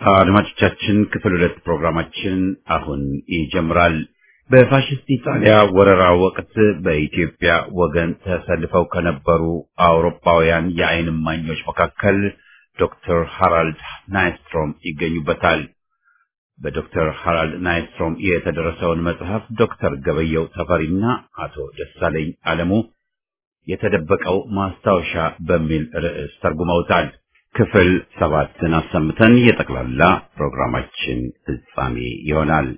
አድማጮቻችን ክፍል ሁለት ፕሮግራማችን አሁን ይጀምራል። በፋሽስት ኢጣሊያ ወረራ ወቅት በኢትዮጵያ ወገን ተሰልፈው ከነበሩ አውሮፓውያን የዓይን እማኞች መካከል ዶክተር ሃራልድ ናይስትሮም ይገኙበታል። በዶክተር ሃራልድ ናይስትሮም የተደረሰውን መጽሐፍ ዶክተር ገበየው ተፈሪና አቶ ደሳለኝ አለሙ የተደበቀው ማስታወሻ በሚል ርዕስ ተርጉመውታል። ክፍል ሰባትን አሰምተን የጠቅላላ ፕሮግራማችን ፍጻሜ ይሆናል።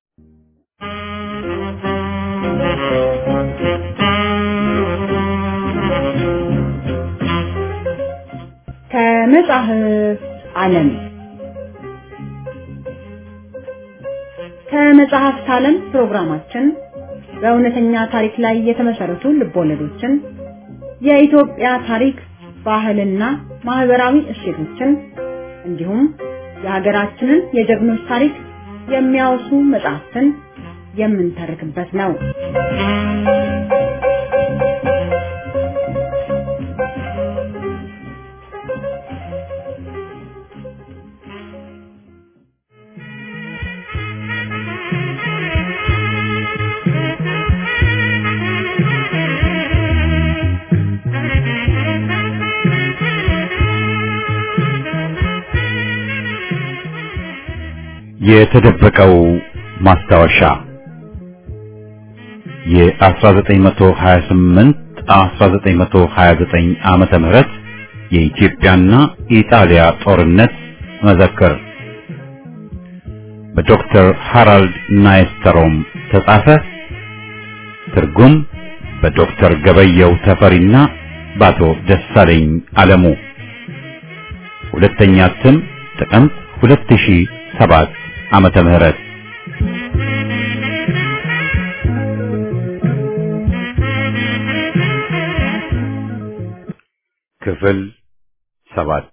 ከመጽሐፍ ዓለም ከመጽሐፍት ዓለም ፕሮግራማችን በእውነተኛ ታሪክ ላይ የተመሰረቱ ልቦለዶችን፣ የኢትዮጵያ ታሪክ፣ ባህልና ማህበራዊ እሴቶችን እንዲሁም የሀገራችንን የጀግኖች ታሪክ የሚያወሱ መጽሐፍትን የምንተርክበት ነው። የተደበቀው ማስታወሻ የ1928 1929 ዓመተ ምህረት የኢትዮጵያና ኢጣሊያ ጦርነት መዘክር በዶክተር ሃራልድ ናይስተሮም ተጻፈ። ትርጉም በዶክተር ገበየው ተፈሪና በአቶ ደሳለኝ አለሙ። ሁለተኛ እትም ጥቅምት 2007 ዓመተ ምህረት ክፍል ሰባት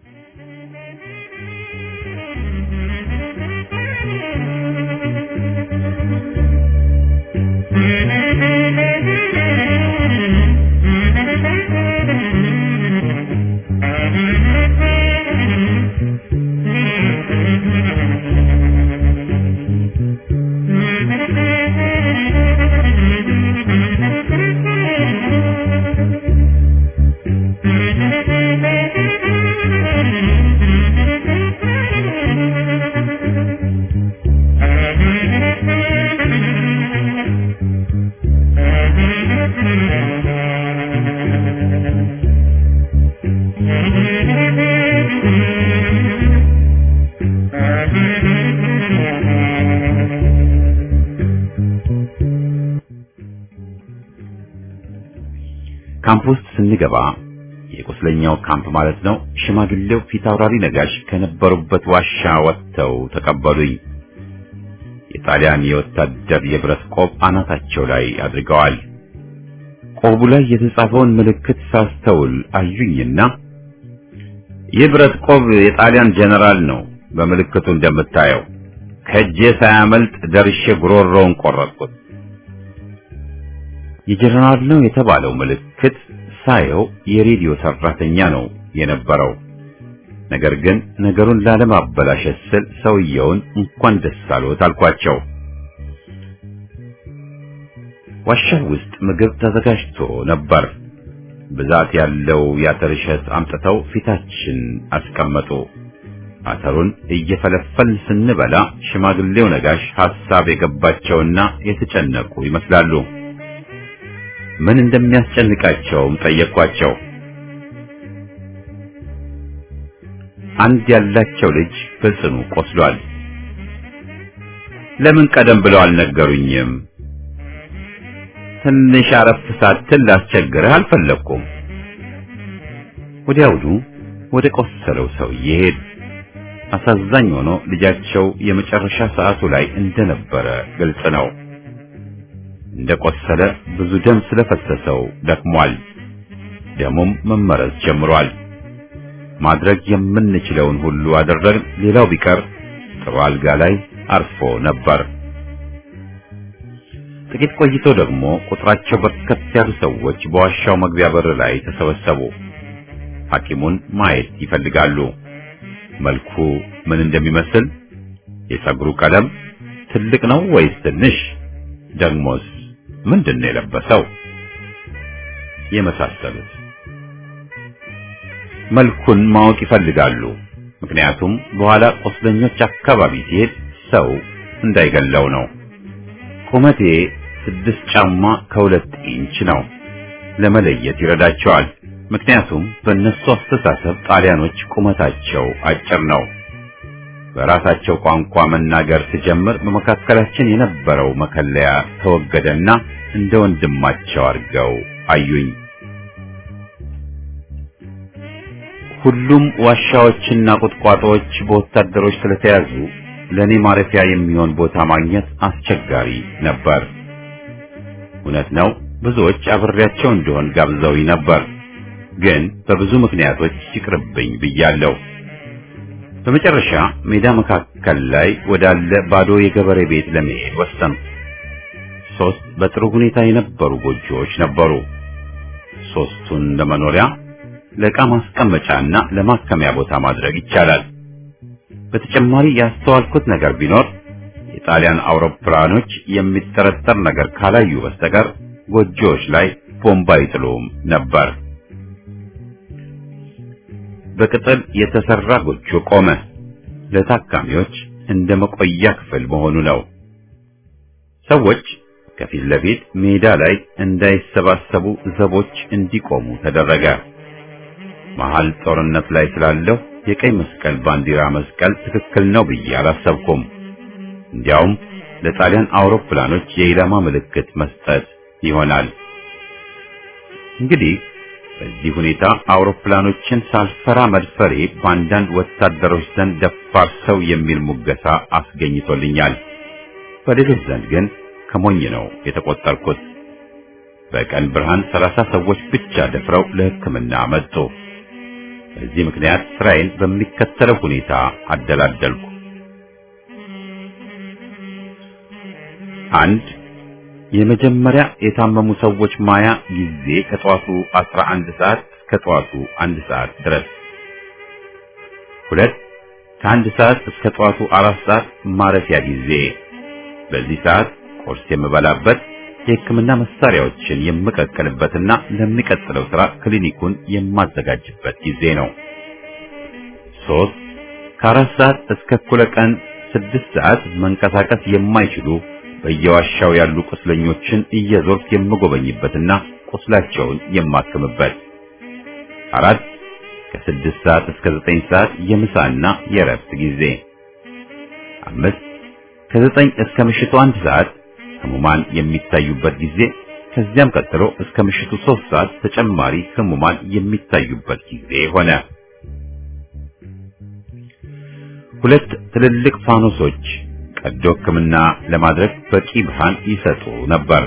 ካምፕ ውስጥ ስንገባ የቁስለኛው ካምፕ ማለት ነው። ሽማግሌው ፊታውራሪ ነጋሽ ከነበሩበት ዋሻ ወጥተው ተቀበሉኝ። የጣሊያን የወታደር የብረት ቆብ አናታቸው ላይ አድርገዋል። ቆቡ ላይ የተጻፈውን ምልክት ሳስተውል አዩኝና ይህ ብረት ቆብ የጣሊያን ጀነራል ነው፣ በምልክቱ እንደምታየው ከእጄ ሳያመልጥ ደርሼ ጉሮሮውን ቆረጥኩት። የጀነራል ነው የተባለው ምልክት ሳየው የሬዲዮ ሰራተኛ ነው የነበረው። ነገር ግን ነገሩን ላለማበላሸት ስል ሰውየውን እንኳን ደስ አሎት አልኳቸው። ዋሻው ውስጥ ምግብ ተዘጋጅቶ ነበር። ብዛት ያለው የአተር እሸት አምጥተው ፊታችን አስቀመጡ። አተሩን እየፈለፈልን ስንበላ ሽማግሌው ነጋሽ ሐሳብ የገባቸውና የተጨነቁ ይመስላሉ። ምን እንደሚያስጨንቃቸውም ጠየኳቸው። አንድ ያላቸው ልጅ በጽኑ ቆስሏል። ለምን ቀደም ብለው አልነገሩኝም? ትንሽ አረፍ ሳትል ላስቸግርህ አልፈለኩም። ወዲያውኑ ወደ ቆሰለው ሰውዬ ሄዱ። አሳዛኝ ሆኖ ልጃቸው የመጨረሻ ሰዓቱ ላይ እንደነበረ ግልጽ ነው። እንደቆሰለ ብዙ ደም ስለፈሰሰው ደክሟል። ደሙም መመረዝ ጀምሯል። ማድረግ የምንችለውን ሁሉ አደረግን። ሌላው ቢቀር ጥሩ አልጋ ላይ አርፎ ነበር። ጥቂት ቆይቶ ደግሞ ቁጥራቸው በርከት ያሉ ሰዎች በዋሻው መግቢያ በር ላይ ተሰበሰቡ። ሐኪሙን ማየት ይፈልጋሉ። መልኩ ምን እንደሚመስል፣ የፀጉሩ ቀለም ትልቅ ነው ወይስ ትንሽ፣ ደግሞስ ምንድን ነው የለበሰው የመሳሰሉት መልኩን ማወቅ ይፈልጋሉ። ምክንያቱም በኋላ ቁስለኞች አካባቢ ሲሄድ ሰው እንዳይገለው ነው። ቁመቴ ስድስት ጫማ ከሁለት ኢንች ነው። ለመለየት ይረዳቸዋል። ምክንያቱም በእነሱ አስተሳሰብ ጣሊያኖች ቁመታቸው አጭር ነው። በራሳቸው ቋንቋ መናገር ስጀምር በመካከላችን የነበረው መከለያ ተወገደና እንደ ወንድማቸው አድርገው አዩኝ። ሁሉም ዋሻዎችና ቁጥቋጦዎች በወታደሮች ስለተያዙ ለኔ ማረፊያ የሚሆን ቦታ ማግኘት አስቸጋሪ ነበር። እውነት ነው፣ ብዙዎች አብሬያቸው እንደሆን ጋብዘውኝ ነበር፣ ግን በብዙ ምክንያቶች ይቅርብኝ ብያለሁ። በመጨረሻ ሜዳ መካከል ላይ ወዳለ ባዶ የገበሬ ቤት ለመሄድ ወሰንኩ። ሶስት በጥሩ ሁኔታ የነበሩ ጎጆዎች ነበሩ። ሶስቱን ለመኖሪያ ለዕቃ ማስቀመጫና ለማከሚያ ቦታ ማድረግ ይቻላል። በተጨማሪ ያስተዋልኩት ነገር ቢኖር የጣሊያን አውሮፕላኖች የሚጠረጠር ነገር ካላዩ በስተቀር ጎጆዎች ላይ ቦምብ አይጥሉም ነበር። በቅጠል የተሰራ ጎጆ ቆመ። ለታካሚዎች እንደ መቆያ ክፍል መሆኑ ነው። ሰዎች ከፊት ለፊት ሜዳ ላይ እንዳይሰባሰቡ ዘቦች እንዲቆሙ ተደረገ። መሃል ጦርነት ላይ ስላለሁ የቀይ መስቀል ባንዲራ መስቀል ትክክል ነው ብዬ አላሰብኩም። እንዲያውም ለጣሊያን አውሮፕላኖች የኢላማ ምልክት መስጠት ይሆናል። እንግዲህ በዚህ ሁኔታ አውሮፕላኖችን ሳልፈራ መድፈሬ በአንዳንድ ወታደሮች ዘንድ ደፋር ሰው የሚል ሙገሳ አስገኝቶልኛል። በሌሎች ዘንድ ግን ከሞኝ ነው የተቆጠርኩት። በቀን ብርሃን ሰላሳ ሰዎች ብቻ ደፍረው ለሕክምና መጡ። በዚህ ምክንያት ስራዬን በሚከተለው ሁኔታ አደላደልኩ። አንድ የመጀመሪያ የታመሙ ሰዎች ማያ ጊዜ ከጠዋቱ 11 ሰዓት እስከ ጠዋቱ አንድ ሰዓት ድረስ። ሁለት ከአንድ ሰዓት እስከ ጠዋቱ አራት ሰዓት ማረፊያ ጊዜ። በዚህ ሰዓት ቁርስ የምበላበት የሕክምና መሳሪያዎችን የምቀቅልበትና ለሚቀጥለው ስራ ክሊኒኩን የማዘጋጅበት ጊዜ ነው። ሶስት ከአራት ሰዓት እስከ እኩለ ቀን ስድስት ሰዓት መንቀሳቀስ የማይችሉ በየዋሻው ያሉ ቁስለኞችን እየዞርኩ የምጎበኝበትና ቁስላቸውን የማክምበት። አራት ከስድስት ሰዓት እስከ ዘጠኝ ሰዓት የምሳና የእረፍት ጊዜ። አምስት ከዘጠኝ እስከ ምሽቱ አንድ ሰዓት ህሙማን የሚታዩበት ጊዜ። ከዚያም ቀጥሎ እስከ ምሽቱ ሶስት ሰዓት ተጨማሪ ህሙማን የሚታዩበት ጊዜ ሆነ። ሁለት ትልልቅ ፋኖሶች ቀዶ ሕክምና ለማድረግ በቂ ብርሃን ይሰጡ ነበር።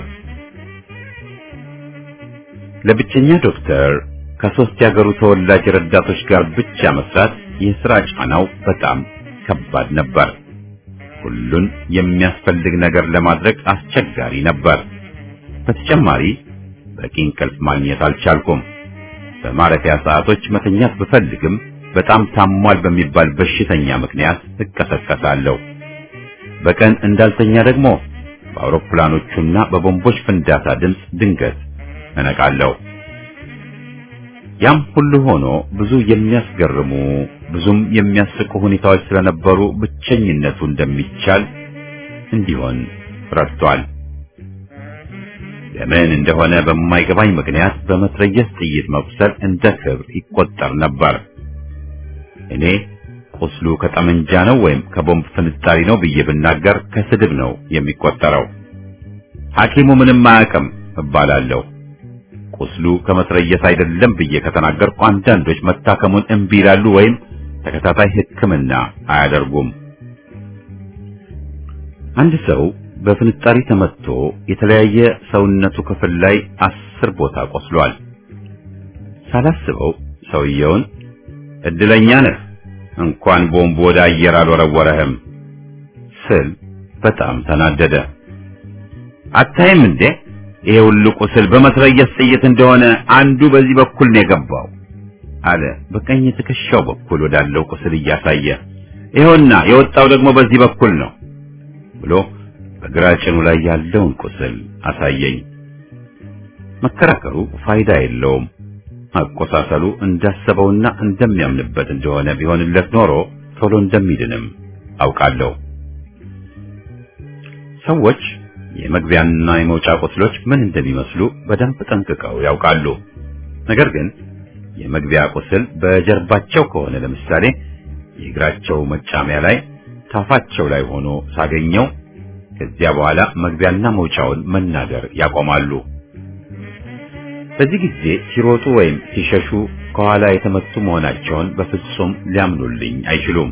ለብቸኛ ዶክተር ከሶስት ያገሩ ተወላጅ ረዳቶች ጋር ብቻ መስራት የሥራ ጫናው በጣም ከባድ ነበር። ሁሉን የሚያስፈልግ ነገር ለማድረግ አስቸጋሪ ነበር። በተጨማሪ በቂ እንቅልፍ ማግኘት አልቻልኩም። በማረፊያ ሰዓቶች መተኛት ብፈልግም በጣም ታሟል በሚባል በሽተኛ ምክንያት እቀሰቀሳለሁ። በቀን እንዳልተኛ ደግሞ በአውሮፕላኖቹና በቦምቦች ፍንዳታ ድምፅ ድንገት እነቃለሁ። ያም ሁሉ ሆኖ ብዙ የሚያስገርሙ ብዙም የሚያስቁ ሁኔታዎች ስለነበሩ ብቸኝነቱ እንደሚቻል እንዲሆን ረድቷል። ለምን እንደሆነ በማይገባኝ ምክንያት በመትረየስ ጥይት መቁሰል እንደ ክብር ይቆጠር ነበር። እኔ ቁስሉ ከጠመንጃ ነው ወይም ከቦምብ ፍንጣሪ ነው ብዬ ብናገር ከስድብ ነው የሚቆጠረው። ሐኪሙ ምንም አያውቅም እባላለሁ። ቁስሉ ከመትረየስ አይደለም ብዬ ከተናገርኩ አንዳንዶች መታከሙን እምቢ ይላሉ ወይም ተከታታይ ሕክምና አያደርጉም። አንድ ሰው በፍንጣሪ ተመትቶ የተለያየ ሰውነቱ ክፍል ላይ አስር ቦታ ቆስሏል። ሳላስበው ሰውየውን እድለኛ ነህ እንኳን ቦምብ ወደ አየር አልወረወረህም ስል በጣም ተናደደ። አታይም እንዴ ይሄ ሁሉ ቁስል በመትረየስ ጥይት እንደሆነ አንዱ በዚህ በኩል ነው የገባው አለ በቀኝ ትከሻው በኩል ወዳለው ቁስል እያሳየ። ይኸውና የወጣው ደግሞ በዚህ በኩል ነው ብሎ በግራ ጭኑ ላይ ያለውን ቁስል አሳየኝ። መከራከሩ ፋይዳ የለውም። አቆሳሰሉ እንዳሰበውና እንደሚያምንበት እንደሆነ ቢሆንለት ኖሮ ቶሎ እንደሚድንም አውቃለሁ። ሰዎች የመግቢያና የመውጫ ቁስሎች ምን እንደሚመስሉ በደንብ ጠንቅቀው ያውቃሉ። ነገር ግን የመግቢያ ቁስል በጀርባቸው ከሆነ ለምሳሌ የእግራቸው መጫሚያ ላይ ታፋቸው ላይ ሆኖ ሳገኘው ከዚያ በኋላ መግቢያና መውጫውን መናገር ያቆማሉ። በዚህ ጊዜ ሲሮጡ ወይም ሲሸሹ ከኋላ የተመቱ መሆናቸውን በፍጹም ሊያምኑልኝ አይችሉም።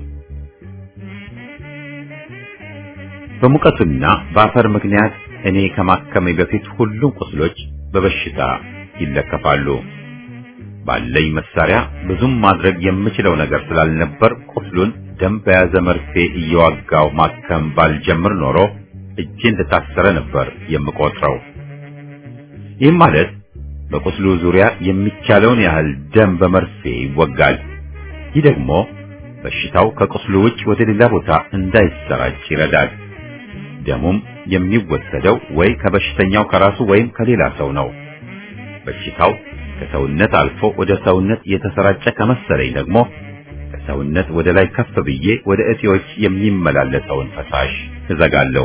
በሙቀቱና በአፈር ምክንያት እኔ ከማከሜ በፊት ሁሉም ቁስሎች በበሽታ ይለከፋሉ። ባለኝ መሳሪያ ብዙም ማድረግ የምችለው ነገር ስላልነበር ቁስሉን ደም በያዘ መርፌ እየዋጋው ማከም ባልጀምር ኖሮ እጄ እንደታሰረ ነበር የምቆጥረው። ይህም ማለት በቁስሉ ዙሪያ የሚቻለውን ያህል ደም በመርፌ ይወጋል። ይህ ደግሞ በሽታው ከቁስሉ ውጭ ወደ ሌላ ቦታ እንዳይሰራጭ ይረዳል። ደሙም የሚወሰደው ወይ ከበሽተኛው ከራሱ ወይም ከሌላ ሰው ነው። በሽታው ከሰውነት አልፎ ወደ ሰውነት የተሰራጨ ከመሰለኝ ደግሞ ከሰውነት ወደ ላይ ከፍ ብዬ ወደ እጢዎች የሚመላለሰውን ፈሳሽ እዘጋለሁ።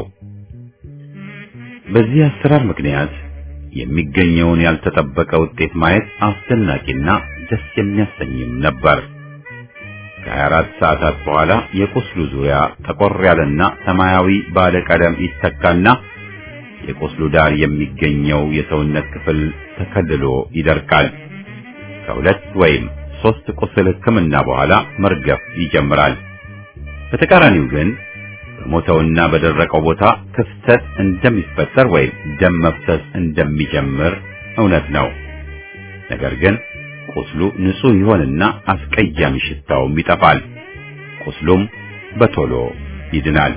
በዚህ አሰራር ምክንያት የሚገኘውን ያልተጠበቀ ውጤት ማየት አስደናቂና ደስ የሚያሰኝም ነበር። ከ24 ሰዓታት በኋላ የቁስሉ ዙሪያ ጠቆር ያለና ሰማያዊ ባለ ቀለም ይተካና የቁስሉ ዳር የሚገኘው የሰውነት ክፍል ተከልሎ ይደርቃል። ከሁለት ወይም ሶስት ቁስል ሕክምና በኋላ መርገፍ ይጀምራል። በተቃራኒው ግን በሞተውና በደረቀው ቦታ ክፍተት እንደሚፈጠር ወይም ደም መፍሰስ እንደሚጀምር እውነት ነው። ነገር ግን ቁስሉ ንጹህ ይሆንና አስቀያሚ ሽታውም ይጠፋል። ቁስሉም በቶሎ ይድናል።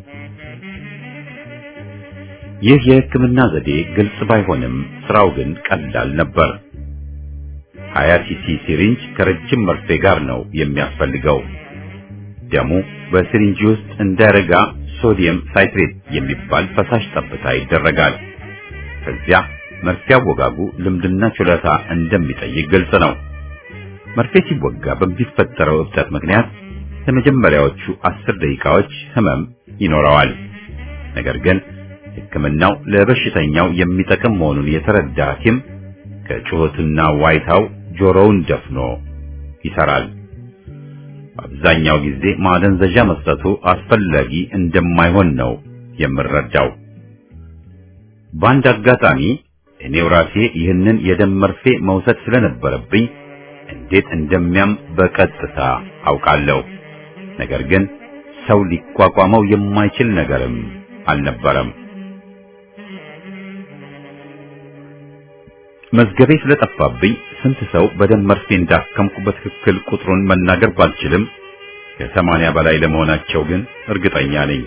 ይህ የሕክምና ዘዴ ግልጽ ባይሆንም ስራው ግን ቀላል ነበር። ሀያ ሲሲ ሲሪንጅ ከረጅም መርፌ ጋር ነው የሚያስፈልገው። ደሙ በሲሪንጅ ውስጥ እንዳይረጋ ሶዲየም ሳይትሬት የሚባል ፈሳሽ ጠብታ ይደረጋል። ከዚያ መርፌ አወጋጉ ልምድና ችሎታ እንደሚጠይቅ ግልጽ ነው። መርፌ ሲወጋ በሚፈጠረው እብጠት ምክንያት ለመጀመሪያዎቹ አስር ደቂቃዎች ህመም ይኖረዋል። ነገር ግን ሕክምናው ለበሽተኛው የሚጠቅም መሆኑን የተረዳ ሐኪም ከጩኸትና ዋይታው ጆሮውን ደፍኖ ይሰራል። አብዛኛው ጊዜ ማደንዘዣ መስጠቱ አስፈላጊ እንደማይሆን ነው የምረዳው። በአንድ አጋጣሚ እኔው ራሴ ይህንን የደም መርፌ መውሰድ ስለነበረብኝ እንዴት እንደሚያም በቀጥታ አውቃለሁ። ነገር ግን ሰው ሊቋቋመው የማይችል ነገርም አልነበረም። መዝገቤ ስለጠፋብኝ ስንት ሰው በደም መርፌ እንዳከምኩ በትክክል ቁጥሩን መናገር ባልችልም ከሰማንያ በላይ ለመሆናቸው ግን እርግጠኛ ነኝ።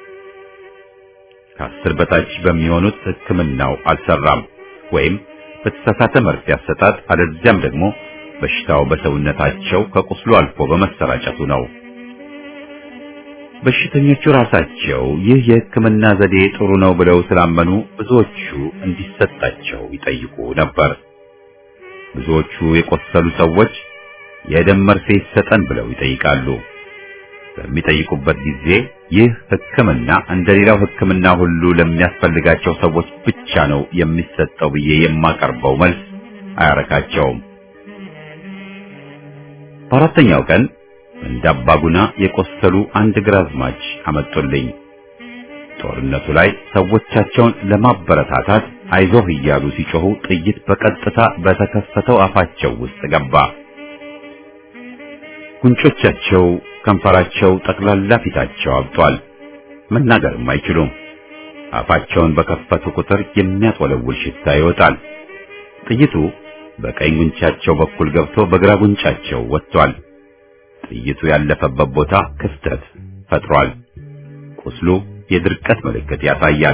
ከአስር በታች በሚሆኑት ሕክምናው አልሰራም ወይም በተሳሳተ መርፌ አሰጣጥ፣ አለዚያም ደግሞ በሽታው በሰውነታቸው ከቁስሉ አልፎ በመሰራጨቱ ነው። በሽተኞቹ ራሳቸው ይህ የሕክምና ዘዴ ጥሩ ነው ብለው ስላመኑ ብዙዎቹ እንዲሰጣቸው ይጠይቁ ነበር። ብዙዎቹ የቆሰሉ ሰዎች የደም መርፌ ይሰጠን ብለው ይጠይቃሉ። በሚጠይቁበት ጊዜ ይህ ሕክምና እንደሌላው ሕክምና ሁሉ ለሚያስፈልጋቸው ሰዎች ብቻ ነው የሚሰጠው ብዬ የማቀርበው መልስ አያረካቸውም። በአራተኛው ቀን እንደ አባጉና የቆሰሉ አንድ ግራዝማች አመጡልኝ። ጦርነቱ ላይ ሰዎቻቸውን ለማበረታታት አይዞህ እያሉ ሲጮሁ ጥይት በቀጥታ በተከፈተው አፋቸው ውስጥ ገባ። ጉንጮቻቸው፣ ከንፈራቸው፣ ጠቅላላ ፊታቸው አብጧል። መናገርም አይችሉም። አፋቸውን በከፈቱ ቁጥር የሚያጥወለውል ሽታ ይወጣል። ጥይቱ በቀኝ ጉንጫቸው በኩል ገብቶ በግራ ጉንጫቸው ወጥቷል። ጥይቱ ያለፈበት ቦታ ክፍተት ፈጥሯል። ቁስሉ የድርቀት ምልክት ያሳያል።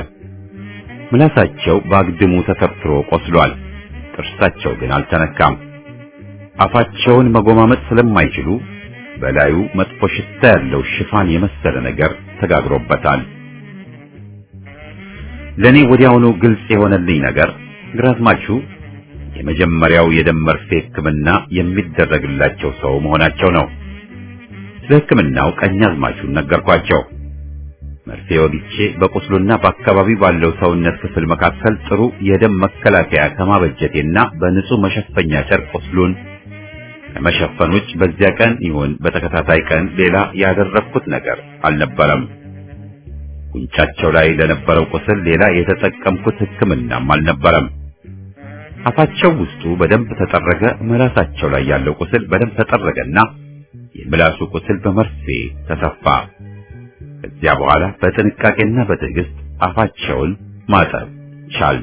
ምላሳቸው በአግድሙ ተተርትሮ ቆስሏል። ጥርሳቸው ግን አልተነካም። አፋቸውን መጎማመጥ ስለማይችሉ በላዩ መጥፎ ሽታ ያለው ሽፋን የመሰለ ነገር ተጋግሮበታል። ለኔ ወዲያውኑ ግልጽ የሆነልኝ ነገር ግራዝማቹ የመጀመሪያው የደም መርፌ ሕክምና የሚደረግላቸው ሰው መሆናቸው ነው። ስለ ሕክምናው ቀኛዝማቹን ነገርኳቸው። መርፌ ወግቼ በቁስሉና በአካባቢው ባለው ሰውነት ክፍል መካከል ጥሩ የደም መከላከያ ከማበጀቴና በንጹህ መሸፈኛ ጨርቅ ቁስሉን ከመሸፈን ውጭ በዚያ ቀን ይሁን በተከታታይ ቀን ሌላ ያደረግኩት ነገር አልነበረም። ጉንጫቸው ላይ ለነበረው ቁስል ሌላ የተጠቀምኩት ሕክምናም አልነበረም። አፋቸው ውስጡ በደንብ ተጠረገ። ምላሳቸው ላይ ያለው ቁስል በደንብ ተጠረገና የምላሱ ቁስል በመርፌ ተሰፋ። ከዚያ በኋላ በጥንቃቄና በትዕግስት አፋቸውን ማጠብ ቻል።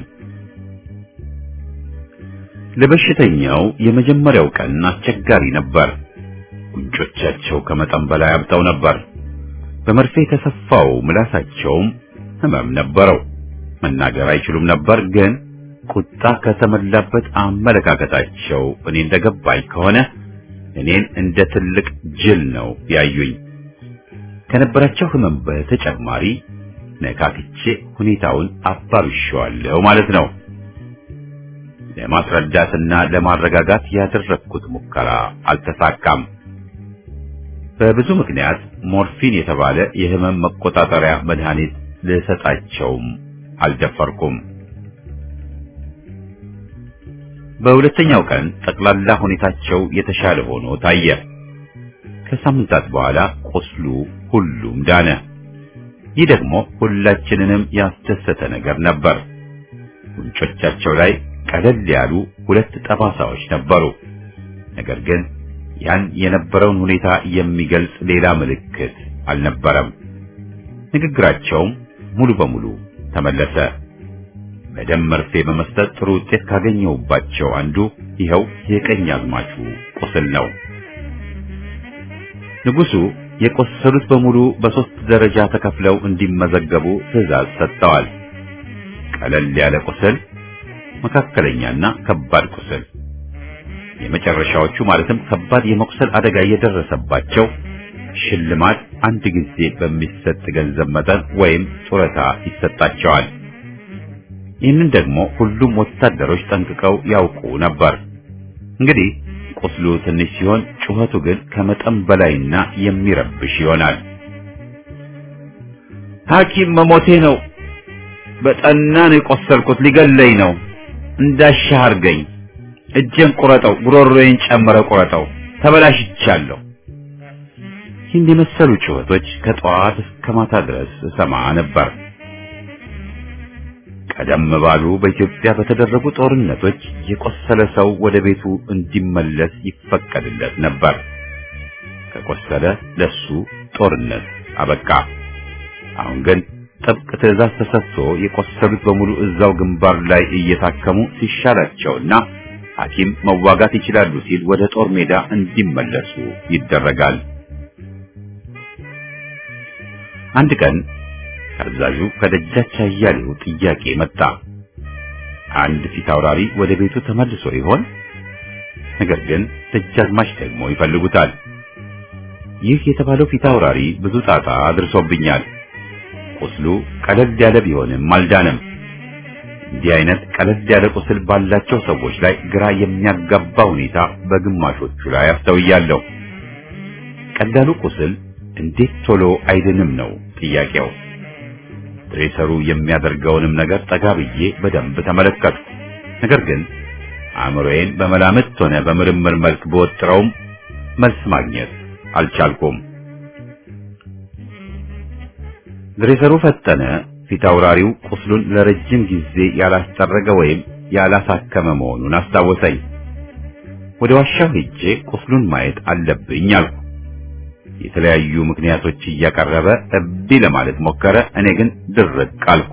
ለበሽተኛው የመጀመሪያው ቀን አስቸጋሪ ነበር። ጉንጮቻቸው ከመጠን በላይ አብጠው ነበር። በመርፌ የተሰፋው ምላሳቸውም ህመም ነበረው። መናገር አይችሉም ነበር። ግን ቁጣ ከተመላበት አመለካከታቸው እኔ እንደገባኝ ከሆነ እኔን እንደ ትልቅ ጅል ነው ያዩኝ። ከነበራቸው ህመም በተጨማሪ ነካክቼ ሁኔታውን አባብሼዋለሁ ማለት ነው። ለማስረዳትና ለማረጋጋት ያደረግኩት ሙከራ አልተሳካም። በብዙ ምክንያት ሞርፊን የተባለ የህመም መቆጣጠሪያ መድኃኒት ልሰጣቸውም አልደፈርኩም። በሁለተኛው ቀን ጠቅላላ ሁኔታቸው የተሻለ ሆኖ ታየ። ከሳምንታት በኋላ ቁስሉ ሁሉም ዳነ። ይህ ደግሞ ሁላችንንም ያስደሰተ ነገር ነበር። ጉንጮቻቸው ላይ ቀለል ያሉ ሁለት ጠባሳዎች ነበሩ። ነገር ግን ያን የነበረውን ሁኔታ የሚገልጽ ሌላ ምልክት አልነበረም። ንግግራቸውም ሙሉ በሙሉ ተመለሰ። በደም መርፌ በመስጠት ጥሩ ውጤት ካገኘሁባቸው አንዱ ይኸው የቀኝ አዝማቹ ቁስል ነው። ንጉሡ የቆሰሉት በሙሉ በሶስት ደረጃ ተከፍለው እንዲመዘገቡ ትዕዛዝ ሰጥተዋል። ቀለል ያለ ቁስል፣ መካከለኛና ከባድ ቁስል። የመጨረሻዎቹ ማለትም ከባድ የመቁሰል አደጋ የደረሰባቸው ሽልማት አንድ ጊዜ በሚሰጥ ገንዘብ መጠን ወይም ጡረታ ይሰጣቸዋል። ይህንን ደግሞ ሁሉም ወታደሮች ጠንቅቀው ያውቁ ነበር። እንግዲህ ቁስሉ ትንሽ ሲሆን ጩኸቱ ግን ከመጠን በላይና የሚረብሽ ይሆናል። ሐኪም መሞቴ ነው፣ በጠና ነው የቆሰልኩት፣ ሊገለኝ ነው፣ እንዳሻህ አድርገኝ፣ እጄን ቁረጠው፣ ጉሮሮዬን ጨምረ ቁረጠው፣ ተበላሽቻለሁ። ይህን የመሰሉ ጩኸቶች ከጠዋት እስከ ማታ ድረስ እሰማ ነበር። ቀደም ባሉ በኢትዮጵያ በተደረጉ ጦርነቶች የቆሰለ ሰው ወደ ቤቱ እንዲመለስ ይፈቀድለት ነበር። ከቆሰለ ለሱ ጦርነት አበቃ። አሁን ግን ጥብቅ ትዕዛዝ ተሰጥቶ የቆሰሉት በሙሉ እዛው ግንባር ላይ እየታከሙ ሲሻላቸውና ሐኪም መዋጋት ይችላሉ ሲል ወደ ጦር ሜዳ እንዲመለሱ ይደረጋል። አንድ ቀን አዛዡ ከደጃች አያሌው ጥያቄ መጣ። አንድ ፊት አውራሪ ወደ ቤቱ ተመልሶ ይሆን? ነገር ግን ደጃዝማች ደግሞ ይፈልጉታል። ይህ የተባለው ፊት አውራሪ ብዙ ጣጣ አድርሶብኛል። ቁስሉ ቀለል ያለ ቢሆንም አልዳነም። እንዲህ አይነት ቀለል ያለ ቁስል ባላቸው ሰዎች ላይ ግራ የሚያጋባ ሁኔታ በግማሾቹ ላይ አስተውያለሁ። ቀላሉ ቁስል እንዴት ቶሎ አይድንም ነው ጥያቄው። ድሬሰሩ የሚያደርገውንም ነገር ጠጋ ብዬ በደንብ ተመለከትኩ። ነገር ግን አእምሮዬን በመላምት ሆነ በምርምር መልክ በወጥረውም መልስ ማግኘት አልቻልኩም። ድሬሰሩ ፈጠነ። ፊት አውራሪው ቁስሉን ለረጅም ጊዜ ያላስጠረገ ወይም ያላሳከመ መሆኑን አስታወሰኝ። ወደ ዋሻው ሄጄ ቁስሉን ማየት አለብኝ አልኩ። የተለያዩ ምክንያቶች እያቀረበ እምቢ ለማለት ሞከረ። እኔ ግን ድርቅ አልኩ።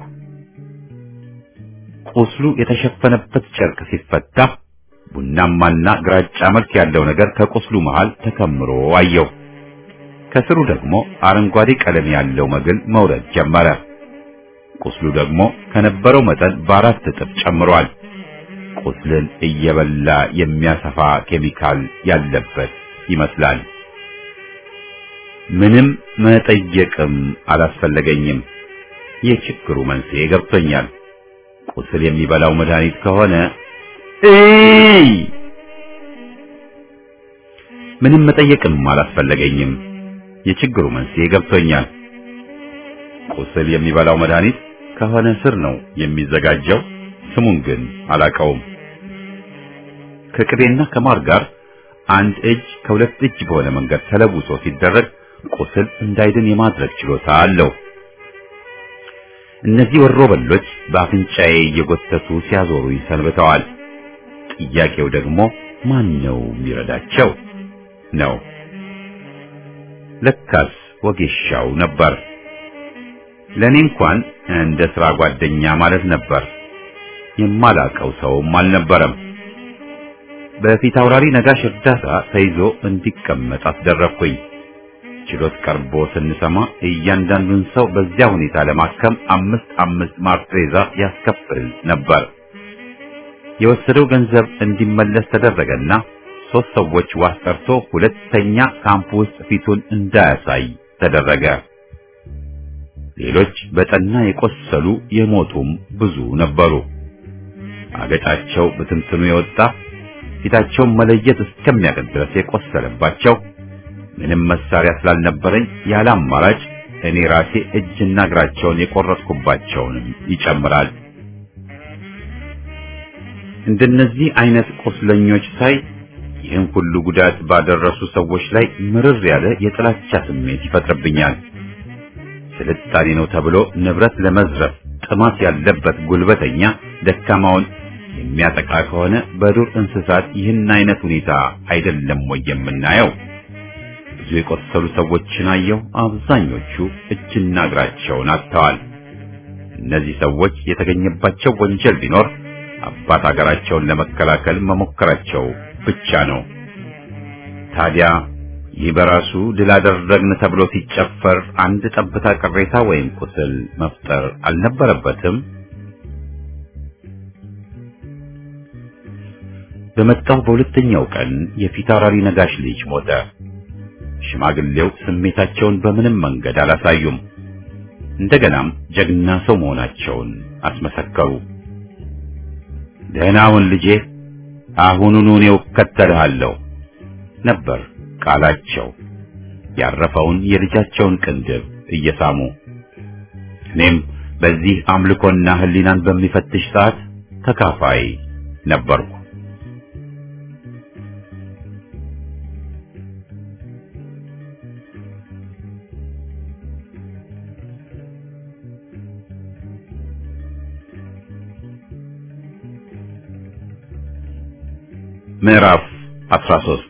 ቁስሉ የተሸፈነበት ጨርቅ ሲፈታ ቡናማና ግራጫ መልክ ያለው ነገር ከቁስሉ መሃል ተከምሮ አየሁ። ከስሩ ደግሞ አረንጓዴ ቀለም ያለው መግል መውረድ ጀመረ። ቁስሉ ደግሞ ከነበረው መጠን በአራት እጥፍ ጨምሯል። ቁስልን እየበላ የሚያሰፋ ኬሚካል ያለበት ይመስላል። ምንም መጠየቅም አላስፈለገኝም። የችግሩ መንስኤ ገብቶኛል። ቁስል የሚበላው መድኃኒት ከሆነ እይ ምንም መጠየቅም አላስፈለገኝም። የችግሩ መንስኤ ገብቶኛል። ቁስል የሚበላው መድኃኒት ከሆነ ስር ነው የሚዘጋጀው። ስሙን ግን አላቀውም። ከቅቤና ከማር ጋር አንድ እጅ ከሁለት እጅ በሆነ መንገድ ተለውሶ ሲደረግ ቁስል እንዳይድን የማድረግ ችሎታ አለው። እነዚህ ወሮበሎች በአፍንጫዬ እየጎተቱ ሲያዞሩኝ ሰንብተዋል። ጥያቄው ደግሞ ማን ነው የሚረዳቸው ነው። ለካስ ወጌሻው ነበር። ለኔ እንኳን እንደ ሥራ ጓደኛ ማለት ነበር። የማላቀው ሰውም አልነበረም። በፊት አውራሪ ነጋሽ እርዳታ ተይዞ እንዲቀመጥ አስደረግኩኝ። ችሎት ቀርቦ ስንሰማ እያንዳንዱን ሰው በዚያ ሁኔታ ለማከም አምስት አምስት ማርትሬዛ ያስከፍል ነበር። የወሰደው ገንዘብ እንዲመለስ ተደረገና ሶስት ሰዎች ዋስ ጠርቶ ሁለተኛ ካምፕ ውስጥ ፊቱን እንዳያሳይ ተደረገ። ሌሎች በጠና የቆሰሉ የሞቱም ብዙ ነበሩ። አገጫቸው በትንትኑ የወጣ ፊታቸውን መለየት እስከሚያቅት ድረስ የቆሰለባቸው ምንም መሳሪያ ስላልነበረኝ ያለ አማራጭ እኔ ራሴ እጅና እግራቸውን የቆረጥኩባቸውንም ይጨምራል። እንደነዚህ አይነት ቁስለኞች ሳይ ይህን ሁሉ ጉዳት ባደረሱ ሰዎች ላይ ምርር ያለ የጥላቻ ስሜት ይፈጥርብኛል። ስልጣኔ ነው ተብሎ ንብረት ለመዝረፍ ጥማት ያለበት ጉልበተኛ ደካማውን የሚያጠቃ ከሆነ በዱር እንስሳት ይህን አይነት ሁኔታ አይደለም ወይ የምናየው? ብዙ የቆሰሉ ሰዎችን አየሁ። አብዛኞቹ እጅና እግራቸውን አጥተዋል። እነዚህ ሰዎች የተገኘባቸው ወንጀል ቢኖር አባት አገራቸውን ለመከላከል መሞከራቸው ብቻ ነው። ታዲያ ይህ በራሱ ድል አደረግን ተብሎ ሲጨፈር አንድ ጠብታ ቅሬታ ወይም ቁስል መፍጠር አልነበረበትም? በመጣው በሁለተኛው ቀን የፊታውራሪ ነጋሽ ልጅ ሞተ። ሽማግሌው ስሜታቸውን በምንም መንገድ አላሳዩም። እንደገናም ጀግና ሰው መሆናቸውን አስመሰከሩ። ደህናውን ልጄ አሁኑኑ እኔው እከተልሃለሁ ነበር ቃላቸው። ያረፈውን የልጃቸውን ቅንድብ እየሳሙ እኔም በዚህ አምልኮና ሕሊናን በሚፈትሽ ሰዓት ተካፋይ ነበርኩ። ምዕራፍ 13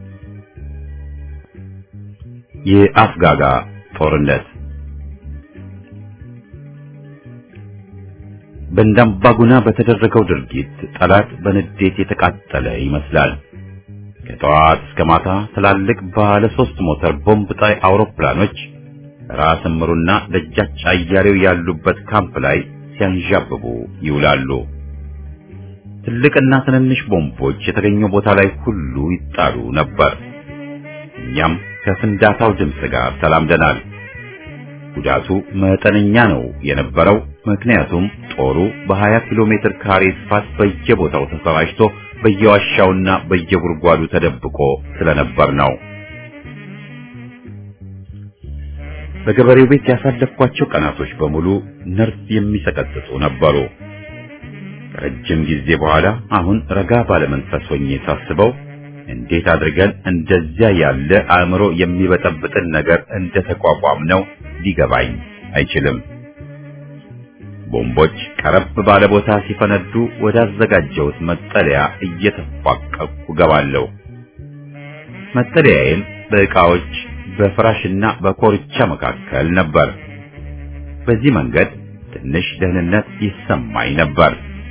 የአፍጋጋ ጦርነት በእንዳምባጉና በተደረገው ድርጊት ጠላት በንዴት የተቃጠለ ይመስላል። ከጠዋት እስከ ማታ ትላልቅ ባለ ሶስት ሞተር ቦምብ ጣይ አውሮፕላኖች ራስ ምሩና ደጃች አያሌው ያሉበት ካምፕ ላይ ሲያንዣብቡ ይውላሉ። ትልቅና ትንንሽ ቦምቦች የተገኘው ቦታ ላይ ሁሉ ይጣሉ ነበር። እኛም ከፍንዳታው ድምፅ ጋር ተላምደናል። ጉዳቱ መጠነኛ ነው የነበረው፣ ምክንያቱም ጦሩ በ20 ኪሎ ሜትር ካሬ ስፋት በየቦታው ተሰራጭቶ በየዋሻውና በየጉድጓዱ ተደብቆ ስለነበር ነው። በገበሬው ቤት ያሳለፍኳቸው ቀናቶች በሙሉ ነርቭ የሚሰቀጥጡ ነበሩ። ከረጅም ጊዜ በኋላ አሁን ረጋ ባለመንፈስ ሆኜ ሳስበው እንዴት አድርገን እንደዚያ ያለ አእምሮ የሚበጠብጥን ነገር እንደተቋቋም ነው ሊገባኝ አይችልም። ቦምቦች ቀረብ ባለ ቦታ ሲፈነዱ ወዳዘጋጀሁት መጠለያ እየተፋቀቅኩ ገባለሁ። መጠለያዬም በዕቃዎች በፍራሽና በኮርቻ መካከል ነበር። በዚህ መንገድ ትንሽ ደህንነት ይሰማኝ ነበር።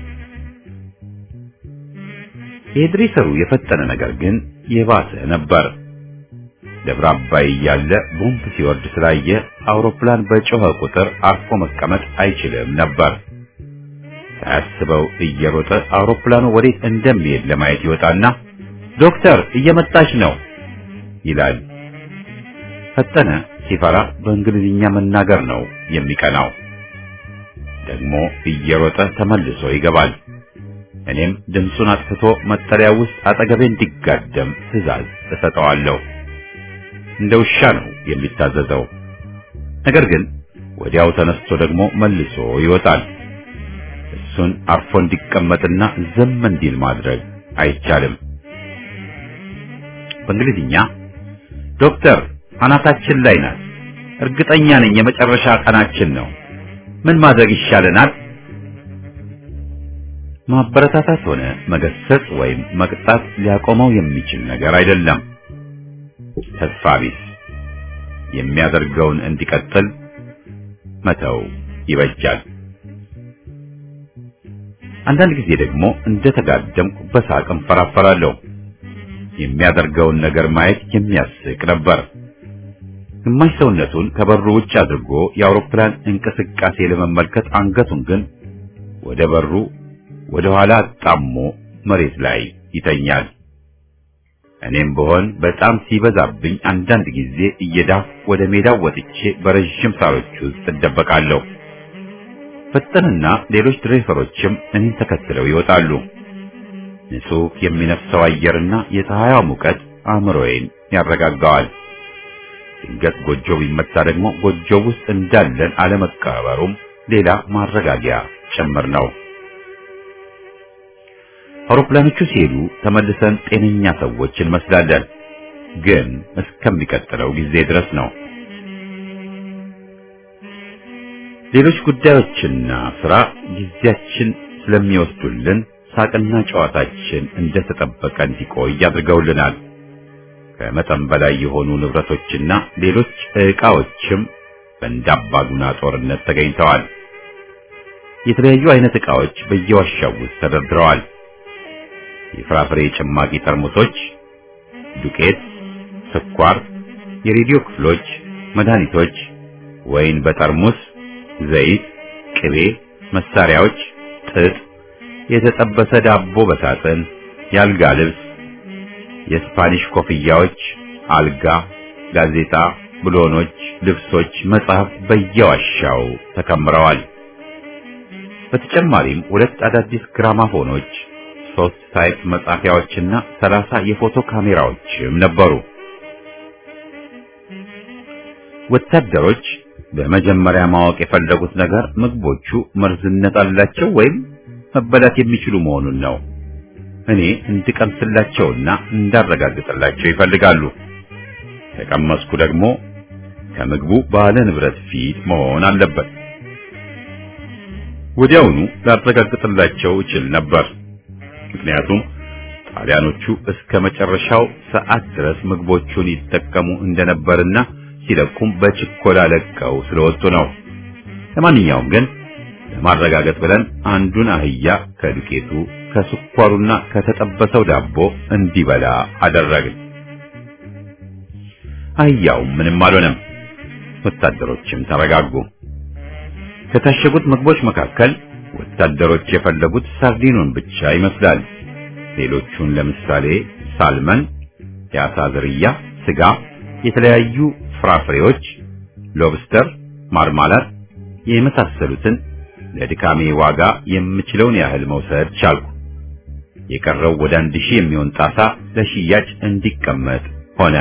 የድሬሰሩ የፈጠነ ነገር ግን የባሰ ነበር። ደብረ አባይ እያለ ቦምብ ሲወርድ ስላየ አውሮፕላን በጮኸ ቁጥር አርፎ መቀመጥ አይችልም ነበር። ሳያስበው እየሮጠ አውሮፕላኑ ወዴት እንደሚሄድ ለማየት ይወጣና ዶክተር እየመጣች ነው ይላል። ፈጠነ ሲፈራ በእንግሊዝኛ መናገር ነው የሚቀናው። ደግሞ እየሮጠ ተመልሶ ይገባል። እኔም ድምፁን አጥፍቶ መጠለያ ውስጥ አጠገቤ እንዲጋደም ትዕዛዝ እሰጠዋለሁ። እንደ ውሻ ነው የሚታዘዘው። ነገር ግን ወዲያው ተነስቶ ደግሞ መልሶ ይወጣል። እሱን አርፎ እንዲቀመጥና ዝም እንዲል ማድረግ አይቻልም። በእንግሊዝኛ ዶክተር አናታችን ላይ ናት፣ እርግጠኛ ነኝ የመጨረሻ ቀናችን ነው። ምን ማድረግ ይሻለናል? ማበረታታት ሆነ መገሰጽ ወይም መቅጣት ሊያቆመው የሚችል ነገር አይደለም። ተስፋ ቢስ የሚያደርገውን እንዲቀጥል መተው ይበጃል። አንዳንድ ጊዜ ደግሞ እንደተጋደምኩ በሳቅ እንፈራፈራለሁ። የሚያደርገውን ነገር ማየት የሚያስቅ ነበር። ግማሽ ሰውነቱን ከበሩ ውጭ አድርጎ የአውሮፕላን እንቅስቃሴ ለመመልከት አንገቱን ግን ወደ በሩ ወደ ኋላ አጣሞ መሬት ላይ ይተኛል። እኔም ብሆን በጣም ሲበዛብኝ አንዳንድ ጊዜ እየዳፍ ወደ ሜዳው ወጥቼ በረዥም ሳሮች ውስጥ እደበቃለሁ። ፈጠንና ሌሎች ድሬፈሮችም እኔን ተከትለው ይወጣሉ። ንጹህ የሚነፍሰው አየርና የፀሐይዋ ሙቀት አእምሮዬን ያረጋጋዋል። ድንገት ጎጆ ቢመታ ደግሞ ጎጆ ውስጥ እንዳለን አለመቀበሩም ሌላ ማረጋጊያ ጭምር ነው። አውሮፕላኖቹ ሲሄዱ ተመልሰን ጤነኛ ሰዎች እንመስላለን፣ ግን እስከሚቀጥለው ጊዜ ድረስ ነው። ሌሎች ጉዳዮችና ስራ ጊዜያችን ስለሚወስዱልን ሳቅና ጨዋታችን እንደተጠበቀ እንዲቆይ አድርገውልናል። ከመጠን በላይ የሆኑ ንብረቶችና ሌሎች ዕቃዎችም በእንዳባጉና ጦርነት ተገኝተዋል። የተለያዩ አይነት ዕቃዎች በየዋሻው ውስጥ ተደርድረዋል። የፍራፍሬ ጭማቂ ጠርሙሶች፣ ዱቄት፣ ስኳር፣ የሬዲዮ ክፍሎች፣ መድኃኒቶች፣ ወይን በጠርሙስ፣ ዘይት፣ ቅቤ፣ መሳሪያዎች፣ ጥጥ፣ የተጠበሰ ዳቦ በሳጥን፣ የአልጋ ልብስ፣ የስፓኒሽ ኮፍያዎች፣ አልጋ፣ ጋዜጣ፣ ብሎኖች፣ ልብሶች፣ መጽሐፍ በየዋሻው ተከምረዋል። በተጨማሪም ሁለት አዳዲስ ግራማፎኖች ሶስት ታይፕ መጻፊያዎችና ሰላሳ የፎቶ ካሜራዎችም ነበሩ። ወታደሮች በመጀመሪያ ማወቅ የፈለጉት ነገር ምግቦቹ መርዝነት አላቸው ወይም መበላት የሚችሉ መሆኑን ነው። እኔ እንድቀምስላቸውና እንዳረጋግጥላቸው ይፈልጋሉ። ከቀመስኩ ደግሞ ከምግቡ ባለ ንብረት ፊት መሆን አለበት። ወዲያውኑ ላረጋግጥላቸው እችል ነበር። ምክንያቱም ጣሊያኖቹ እስከ መጨረሻው ሰዓት ድረስ ምግቦቹን ይጠቀሙ እንደነበርና ሲለቁም በችኮላ ለቀው ስለወጡ ነው። ለማንኛውም ግን ለማረጋገጥ ብለን አንዱን አህያ ከዱቄቱ ከስኳሩና ከተጠበሰው ዳቦ እንዲበላ አደረግን። አህያው ምንም አልሆነም። ወታደሮችም ተረጋጉ። ከታሸጉት ምግቦች መካከል ወታደሮች የፈለጉት ሳርዲኑን ብቻ ይመስላል። ሌሎቹን ለምሳሌ ሳልመን፣ የአሳ ዝርያ፣ ስጋ፣ የተለያዩ ፍራፍሬዎች፣ ሎብስተር፣ ማርማላት የመሳሰሉትን ለድካሜ ዋጋ የምችለውን ያህል መውሰድ ቻልኩ። የቀረው ወደ አንድ ሺህ የሚሆን ጣሳ ለሽያጭ እንዲቀመጥ ሆነ።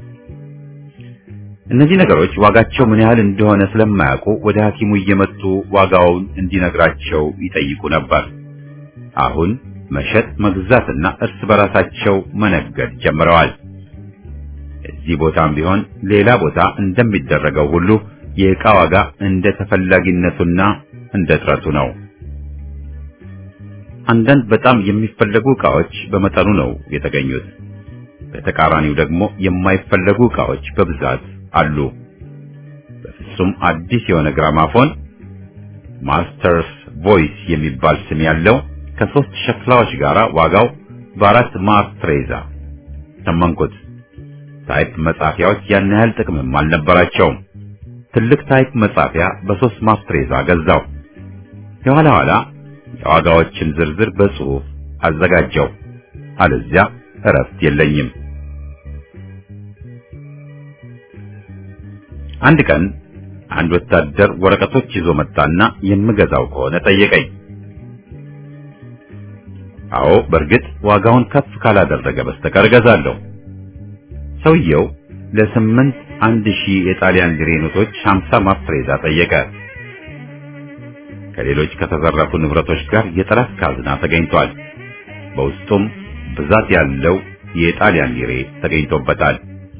እነዚህ ነገሮች ዋጋቸው ምን ያህል እንደሆነ ስለማያውቁ ወደ ሐኪሙ እየመጡ ዋጋውን እንዲነግራቸው ይጠይቁ ነበር። አሁን መሸጥ መግዛትና እርስ በራሳቸው መነገድ ጀምረዋል። እዚህ ቦታም ቢሆን ሌላ ቦታ እንደሚደረገው ሁሉ የዕቃ ዋጋ እንደ ተፈላጊነቱና እንደ ጥረቱ ነው። አንዳንድ በጣም የሚፈለጉ ዕቃዎች በመጠኑ ነው የተገኙት። በተቃራኒው ደግሞ የማይፈለጉ ዕቃዎች በብዛት አሉ። በፍጹም አዲስ የሆነ ግራማፎን ማስተርስ ቮይስ የሚባል ስም ያለው ከሶስት ሸክላዎች ጋር ዋጋው በአራት ማርትሬዛ ተመንኩት። ታይፕ መጻፊያዎች ያን ያህል ጥቅምም አልነበራቸውም። ትልቅ ታይፕ መጻፊያ በሶስት ማስትሬዛ ገዛው። የኋላ ኋላ የዋጋዎችን ዝርዝር በጽሑፍ አዘጋጀው። አለዚያ እረፍት የለኝም። አንድ ቀን አንድ ወታደር ወረቀቶች ይዞ መጣና የምገዛው ከሆነ ጠየቀኝ። አዎ በእርግጥ ዋጋውን ከፍ ካላደረገ በስተቀር እገዛለሁ። ሰውየው ለስምንት አንድ ሺህ የጣሊያን ሊሬ ኖቶች ሀምሳ ማፍሬዛ ጠየቀ። ከሌሎች ከተዘረፉ ንብረቶች ጋር የጠላት ካዝና ተገኝቷል። በውስጡም ብዛት ያለው የጣሊያን ሊሬ ተገኝቶበታል።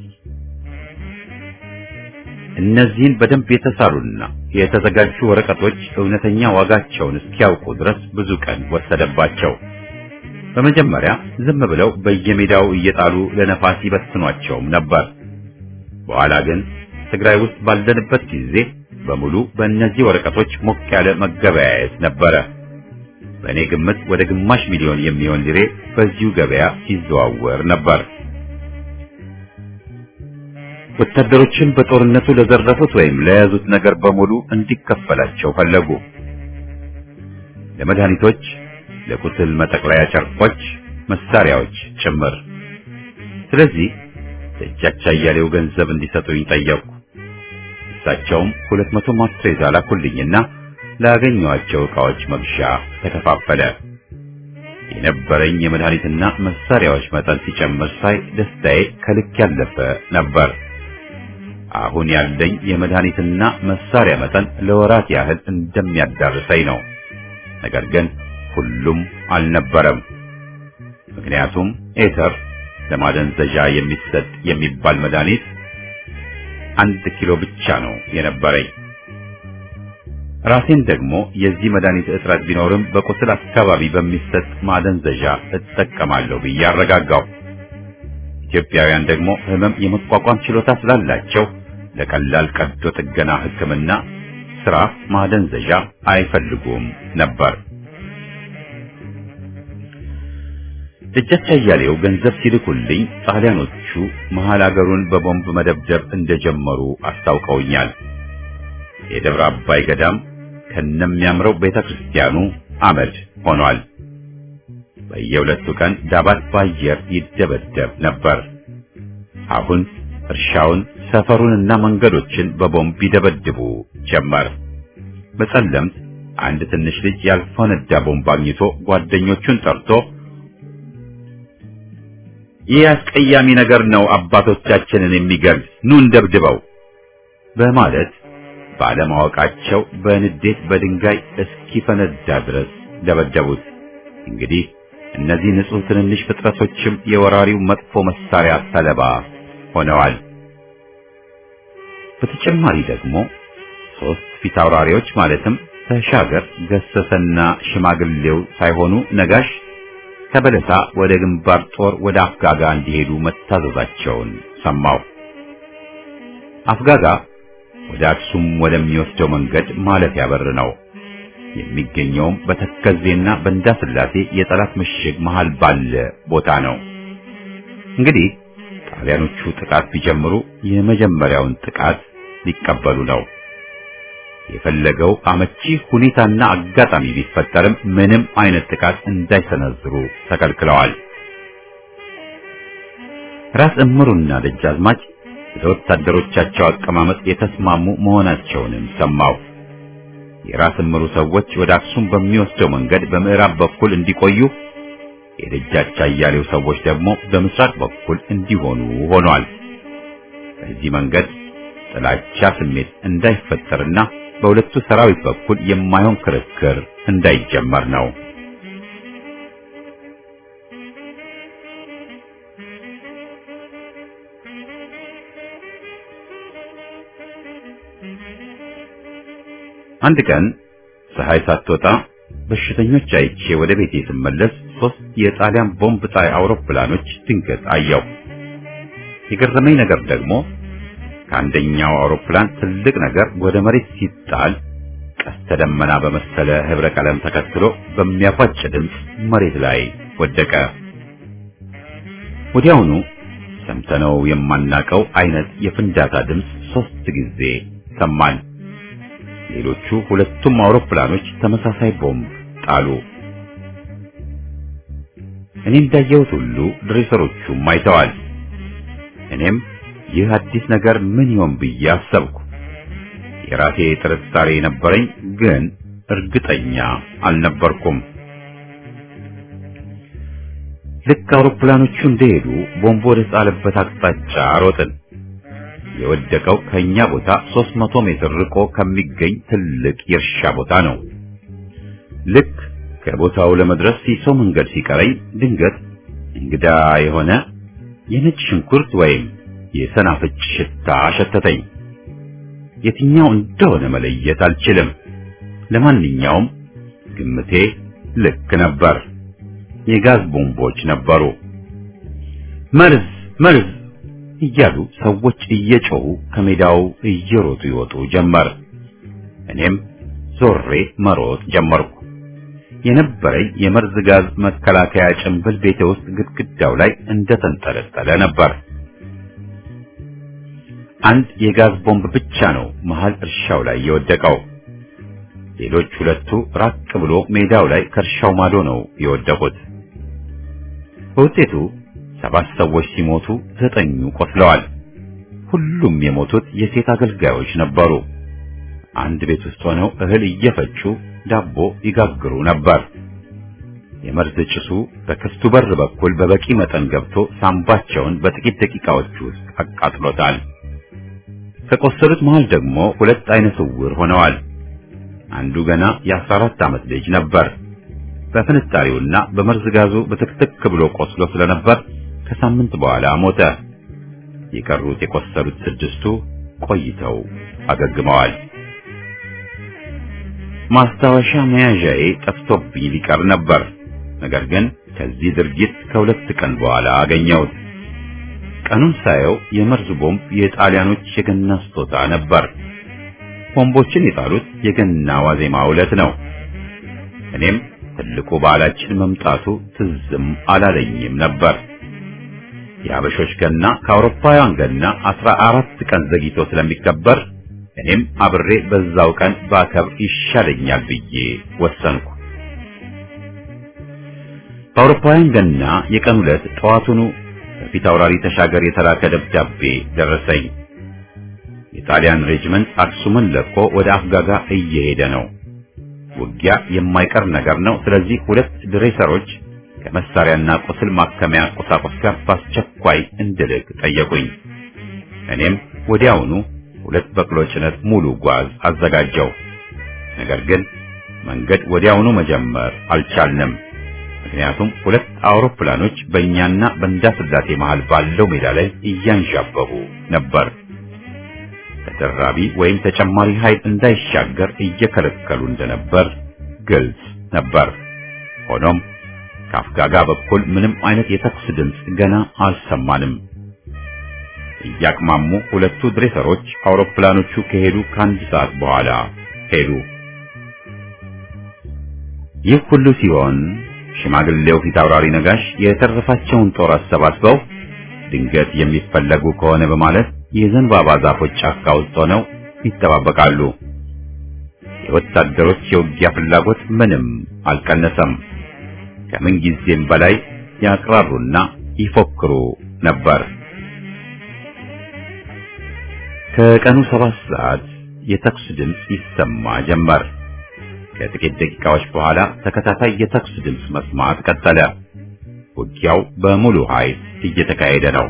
እነዚህን በደንብ የተሳሉና የተዘጋጁ ወረቀቶች እውነተኛ ዋጋቸውን እስኪያውቁ ድረስ ብዙ ቀን ወሰደባቸው። በመጀመሪያ ዝም ብለው በየሜዳው እየጣሉ ለነፋስ ይበትኗቸውም ነበር። በኋላ ግን ትግራይ ውስጥ ባለንበት ጊዜ በሙሉ በእነዚህ ወረቀቶች ሞቅ ያለ መገበያየት ነበረ። በእኔ ግምት ወደ ግማሽ ሚሊዮን የሚሆን ሊሬ በዚሁ ገበያ ሲዘዋወር ነበር። ወታደሮችን በጦርነቱ ለዘረፉት ወይም ለያዙት ነገር በሙሉ እንዲከፈላቸው ፈለጉ። ለመድኃኒቶች፣ ለቁስል መጠቅለያ ጨርቆች፣ መሳሪያዎች ጭምር። ስለዚህ ደጃች አያሌው ገንዘብ እንዲሰጡኝ ጠየቁ። እሳቸውም ሁለት መቶ ማስትሬዛ ላኩልኝና ላገኘኋቸው ዕቃዎች መግዣ ተከፋፈለ። የነበረኝ የመድኃኒትና መሳሪያዎች መጠን ሲጨምር ሳይ ደስታዬ ከልክ ያለፈ ነበር። አሁን ያለኝ የመድኃኒትና መሳሪያ መጠን ለወራት ያህል እንደሚያዳርሰኝ ነው። ነገር ግን ሁሉም አልነበረም። ምክንያቱም ኤተር ለማደንዘዣ የሚሰጥ የሚባል መድኃኒት አንድ ኪሎ ብቻ ነው የነበረኝ። ራሴን ደግሞ የዚህ መድኃኒት እጥረት ቢኖርም በቁስል አካባቢ በሚሰጥ ማደንዘዣ እጠቀማለሁ ብዬ አረጋጋው። ኢትዮጵያውያን ደግሞ ሕመም የመቋቋም ችሎታ ስላላቸው ለቀላል ቀዶ ጥገና ሕክምና ስራ ማደንዘዣ አይፈልጉም ነበር። ደጃች አያሌው ገንዘብ ሲልኩልኝ ጣሊያኖቹ መሃል አገሩን በቦምብ መደብደብ እንደጀመሩ አስታውቀውኛል። የደብረ አባይ ገዳም ከነሚያምረው ቤተ ክርስቲያኑ አመድ ሆኗል። በየሁለቱ ቀን ዳባት በአየር ይደበደብ ነበር። አሁን እርሻውን፣ ሰፈሩንና መንገዶችን በቦምብ ይደበድቡ ጀመር። በጸለምት አንድ ትንሽ ልጅ ያልፈነዳ ቦምብ አግኝቶ ጓደኞቹን ጠርቶ ይህ አስቀያሚ ነገር ነው አባቶቻችንን የሚገል ኑ እንደብድበው በማለት ባለማወቃቸው በንዴት በድንጋይ እስኪፈነዳ ድረስ ደበደቡት። እንግዲህ እነዚህ ንጹህ ትንንሽ ፍጥረቶችም የወራሪው መጥፎ መሳሪያ ሰለባ ሆነዋል። በተጨማሪ ደግሞ ሶስት ፊት አውራሪዎች ማለትም ተሻገር፣ ገሰሰና ሽማግሌው ሳይሆኑ ነጋሽ ከበለሳ ወደ ግንባር ጦር ወደ አፍጋጋ እንዲሄዱ መታዘዛቸውን ሰማው። አፍጋጋ ወደ አክሱም ወደሚወስደው መንገድ ማለፊያ በር ነው። የሚገኘውም በተከዜና በእንዳስላሴ የጠላት ምሽግ መሃል ባለ ቦታ ነው። እንግዲህ ጣሊያኖቹ ጥቃት ቢጀምሩ የመጀመሪያውን ጥቃት ሊቀበሉ ነው። የፈለገው አመቺ ሁኔታና አጋጣሚ ቢፈጠርም ምንም አይነት ጥቃት እንዳይሰነዝሩ ተከልክለዋል። ራስ እምሩና ደጃዝማች ለወታደሮቻቸው አቀማመጥ የተስማሙ መሆናቸውንም ሰማው። የራስ እምሩ ሰዎች ወደ አክሱም በሚወስደው መንገድ በምዕራብ በኩል እንዲቆዩ፣ የደጃች አያሌው ሰዎች ደግሞ በምስራቅ በኩል እንዲሆኑ ሆኗል። በዚህ መንገድ ጥላቻ ስሜት እንዳይፈጠርና በሁለቱ ሰራዊት በኩል የማይሆን ክርክር እንዳይጀመር ነው። አንድ ቀን ፀሐይ ሳትወጣ በሽተኞች አይቼ ወደ ቤቴ ስመለስ ሶስት የጣሊያን ቦምብ ጣይ አውሮፕላኖች ድንገት አየሁ። የገረመኝ ነገር ደግሞ ከአንደኛው አውሮፕላን ትልቅ ነገር ወደ መሬት ሲጣል ቀስተ ደመና በመሰለ ህብረ ቀለም ተከትሎ በሚያፏጭ ድምፅ መሬት ላይ ወደቀ። ወዲያውኑ ሰምተነው የማናቀው አይነት የፍንዳታ ድምፅ ሶስት ጊዜ ሰማን። ሌሎቹ ሁለቱም አውሮፕላኖች ተመሳሳይ ቦምብ ጣሉ። እኔ እንዳየሁት ሁሉ ድሬሰሮቹም አይተዋል። እኔም ይህ አዲስ ነገር ምን ይሆን ብዬ አሰብኩ። የራሴ ጥርጣሬ ነበረኝ፣ ግን እርግጠኛ አልነበርኩም። ልክ አውሮፕላኖቹ እንደሄዱ ቦምብ ወደ ጣለበት አቅጣጫ ሮጥን። የወደቀው ከኛ ቦታ 300 ሜትር ርቆ ከሚገኝ ትልቅ የእርሻ ቦታ ነው። ልክ ከቦታው ለመድረስ ሲሶ መንገድ ሲቀረኝ ድንገት እንግዳ የሆነ የነጭ ሽንኩርት ወይም የሰናፍጭ ሽታ ሸተተኝ። የትኛው እንደሆነ መለየት አልችልም። ለማንኛውም ግምቴ ልክ ነበር። የጋዝ ቦምቦች ነበሩ። መርዝ መርዝ እያሉ ሰዎች እየጮሁ ከሜዳው እየሮጡ ይወጡ ጀመር። እኔም ዞሬ መሮጥ ጀመርኩ። የነበረኝ የመርዝ ጋዝ መከላከያ ጭንብል ቤቴ ውስጥ ግድግዳው ላይ እንደተንጠለጠለ ነበር። አንድ የጋዝ ቦምብ ብቻ ነው መሃል እርሻው ላይ የወደቀው። ሌሎች ሁለቱ ራቅ ብሎ ሜዳው ላይ ከእርሻው ማዶ ነው የወደቁት። በውጤቱ ሰባት ሰዎች ሲሞቱ ዘጠኙ ቆስለዋል። ሁሉም የሞቱት የሴት አገልጋዮች ነበሩ። አንድ ቤት ውስጥ ሆነው እህል እየፈጩ ዳቦ ይጋግሩ ነበር። የመርዝ ጭሱ በክፍቱ በር በኩል በበቂ መጠን ገብቶ ሳምባቸውን በጥቂት ደቂቃዎች ውስጥ አቃጥሎታል። ከቆሰሉት መሃል ደግሞ ሁለት አይነ ስውር ሆነዋል። አንዱ ገና የአስራ አራት ዓመት ልጅ ነበር። በፍንጣሪውና በመርዝ ጋዙ በትክትክ ብሎ ቆስሎ ስለነበር ከሳምንት በኋላ ሞተ። የቀሩት የቆሰሉት ስድስቱ ቆይተው አገግመዋል። ማስታወሻ መያዣዬ ጠፍቶብኝ ሊቀር ነበር። ነገር ግን ከዚህ ድርጊት ከሁለት ቀን በኋላ አገኘሁት። ቀኑን ሳየው የመርዝ ቦምብ የጣሊያኖች የገና ስጦታ ነበር። ቦምቦችን የጣሉት የገና ዋዜማ ዕለት ነው። እኔም ትልቁ በዓላችን መምጣቱ ትዝም አላለኝም ነበር። የአበሾች ገና ከአውሮፓውያን ገና አስራ አራት ቀን ዘግይቶ ስለሚከበር እኔም አብሬ በዛው ቀን ባከብር ይሻለኛል ብዬ ወሰንኩ። በአውሮፓውያን ገና የቀን ዕለት ጠዋቱኑ በፊት አውራሪ ተሻገር የተላከ ደብዳቤ ደረሰኝ። የጣሊያን ሬጅመንት አክሱምን ለቆ ወደ አፍጋጋ እየሄደ ነው። ውጊያ የማይቀር ነገር ነው። ስለዚህ ሁለት ድሬሰሮች ከመሳሪያና ቁስል ማከሚያ ቁሳቁስ ጋር በአስቸኳይ እንድልክ ጠየቁኝ። እኔም ወዲያውኑ ሁለት በቅሎ ጭነት ሙሉ ጓዝ አዘጋጀው። ነገር ግን መንገድ ወዲያውኑ መጀመር አልቻልንም። ምክንያቱም ሁለት አውሮፕላኖች በእኛና በእንዳስላሴ መሃል ባለው ሜዳ ላይ እያንዣበቡ ነበር። ተደራቢ ወይም ተጨማሪ ኃይል እንዳይሻገር እየከለከሉ እንደነበር ግልጽ ነበር። ሆኖም ከአፍጋጋ በኩል ምንም አይነት የተኩስ ድምፅ ገና አልሰማንም። እያቅማሙ ሁለቱ ድሬሰሮች አውሮፕላኖቹ ከሄዱ ከአንድ ሰዓት በኋላ ሄዱ። ይህ ሁሉ ሲሆን ሽማግሌው ፊት አውራሪ ነጋሽ የተረፋቸውን ጦር አሰባስበው ድንገት የሚፈለጉ ከሆነ በማለት የዘንባባ ዛፎች ጫካ ውስጥ ሆነው ይጠባበቃሉ። የወታደሮች የውጊያ ፍላጎት ምንም አልቀነሰም። ከምን ጊዜም በላይ ያቅራሩና ይፎክሩ ነበር። ከቀኑ ሰባት ሰዓት የተኩስ ድምፅ ይሰማ ጀመር። ከጥቂት ደቂቃዎች በኋላ ተከታታይ የተኩስ ድምፅ መስማት ቀጠለ። ውጊያው በሙሉ ኃይል እየተካሄደ ነው።